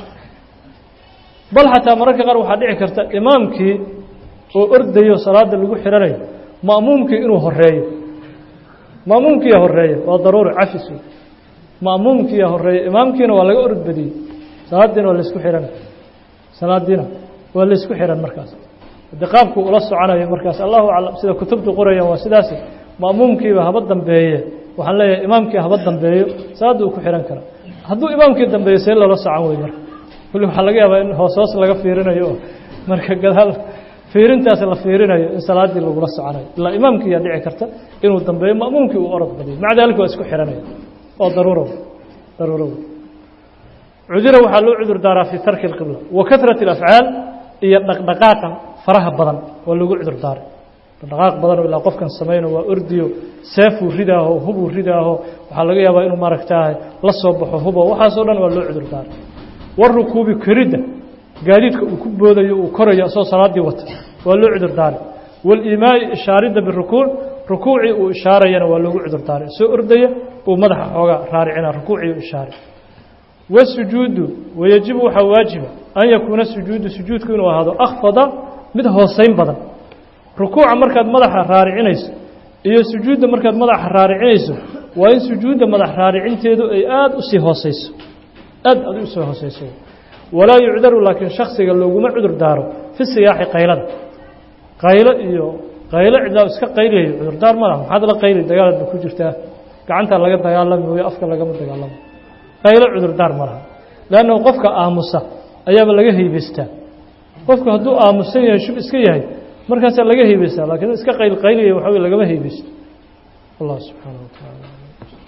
bal xataa mararka qaar waxaa dhici karta imaamkii oo ordayo salaada lagu xihanayo ma'muumkii inuu horeeyo ma'muumkiiya horeeya waa daruuri cafis wey ma'muumkiiya horeeya imaamkiina waa laga orod badiyey salaadiina waa laysku xihan salaadiina waa laysku xihan markaas haddii qaabku ula soconayo markaas allahu aclam sida kutubtu qorayaan waa sidaas ma'muumkiiba haba dambeeye waxaan leeyahay imaamkii haba dambeeyo salaadda uu ku xihan kara hadduu imaamkii dambeeyo see loola socon wey marka kulli waxaa laga yaabaa in hoos hoos laga fiirinayo oo marka gadaal fiirintaas la fiirinayo in salaaddii lagula soconayo ilaa imaamkii yaa dhici karta inuu dambeeyo ma'muumkii uu orod badiyo maca daalika waa isku xihanaya oo daruuro daruuro cudura waxaa loo cudur daaraa fii tarki اlqibla wa karat اlafcaal iyo dhaqdhaqaaqa faraha badan waa lagu cudur daaray dhaqdhaqaaq badan oo ilaa qofkan samayno waa ordiyo seefuu ridaaho hubuu ridaaho waxaa laga yaabaa inuu maaragtaahay la soo baxo hubo waxaasoo dhan waa loo cudur daaray warukuubi koridda gaadiidka uu ku boodayo uu korayo asoo salaaddii wata waa loo cudur daaray waaliimaa'i ishaaridda birukuuc rukuucii uu ishaarayana waa loogu cudur daaray soo ordaya uu madaxa xoogaa raaricina rukuucii u ishaaray wasujuudu wayajibu waxaa waajiba an yakuuna sujuudu sujuudku inuu ahaado akhfada mid hoosayn badan rukuuca markaad madaxa raaricinayso iyo sujuudda markaad madaxa raaricinayso waa in sujuudda madax raaricinteedu ay aada usii hooseyso aad aad usii hooseyso walaa yucdaru laakiin shaksiga looguma cudur daaro fi siyaaxi qaylada qaylo iyo qaylo cidlaa iska qayliyayo cudurdaar ma laha maxaad la qayli dagaalaad ba ku jirtaa gacantaa laga dagaalami mooyo afka lagama dagaalamo qaylo cudurdaar ma laha leannahu qofka aamusa ayaaba laga haybaystaa qofku hadduu aamusan yahay shub iska yahay markaasaa laga haybaystaa laakiin iska qayl qayliyaya waxa wey lagama haybaysto allah subxaana wa tacaala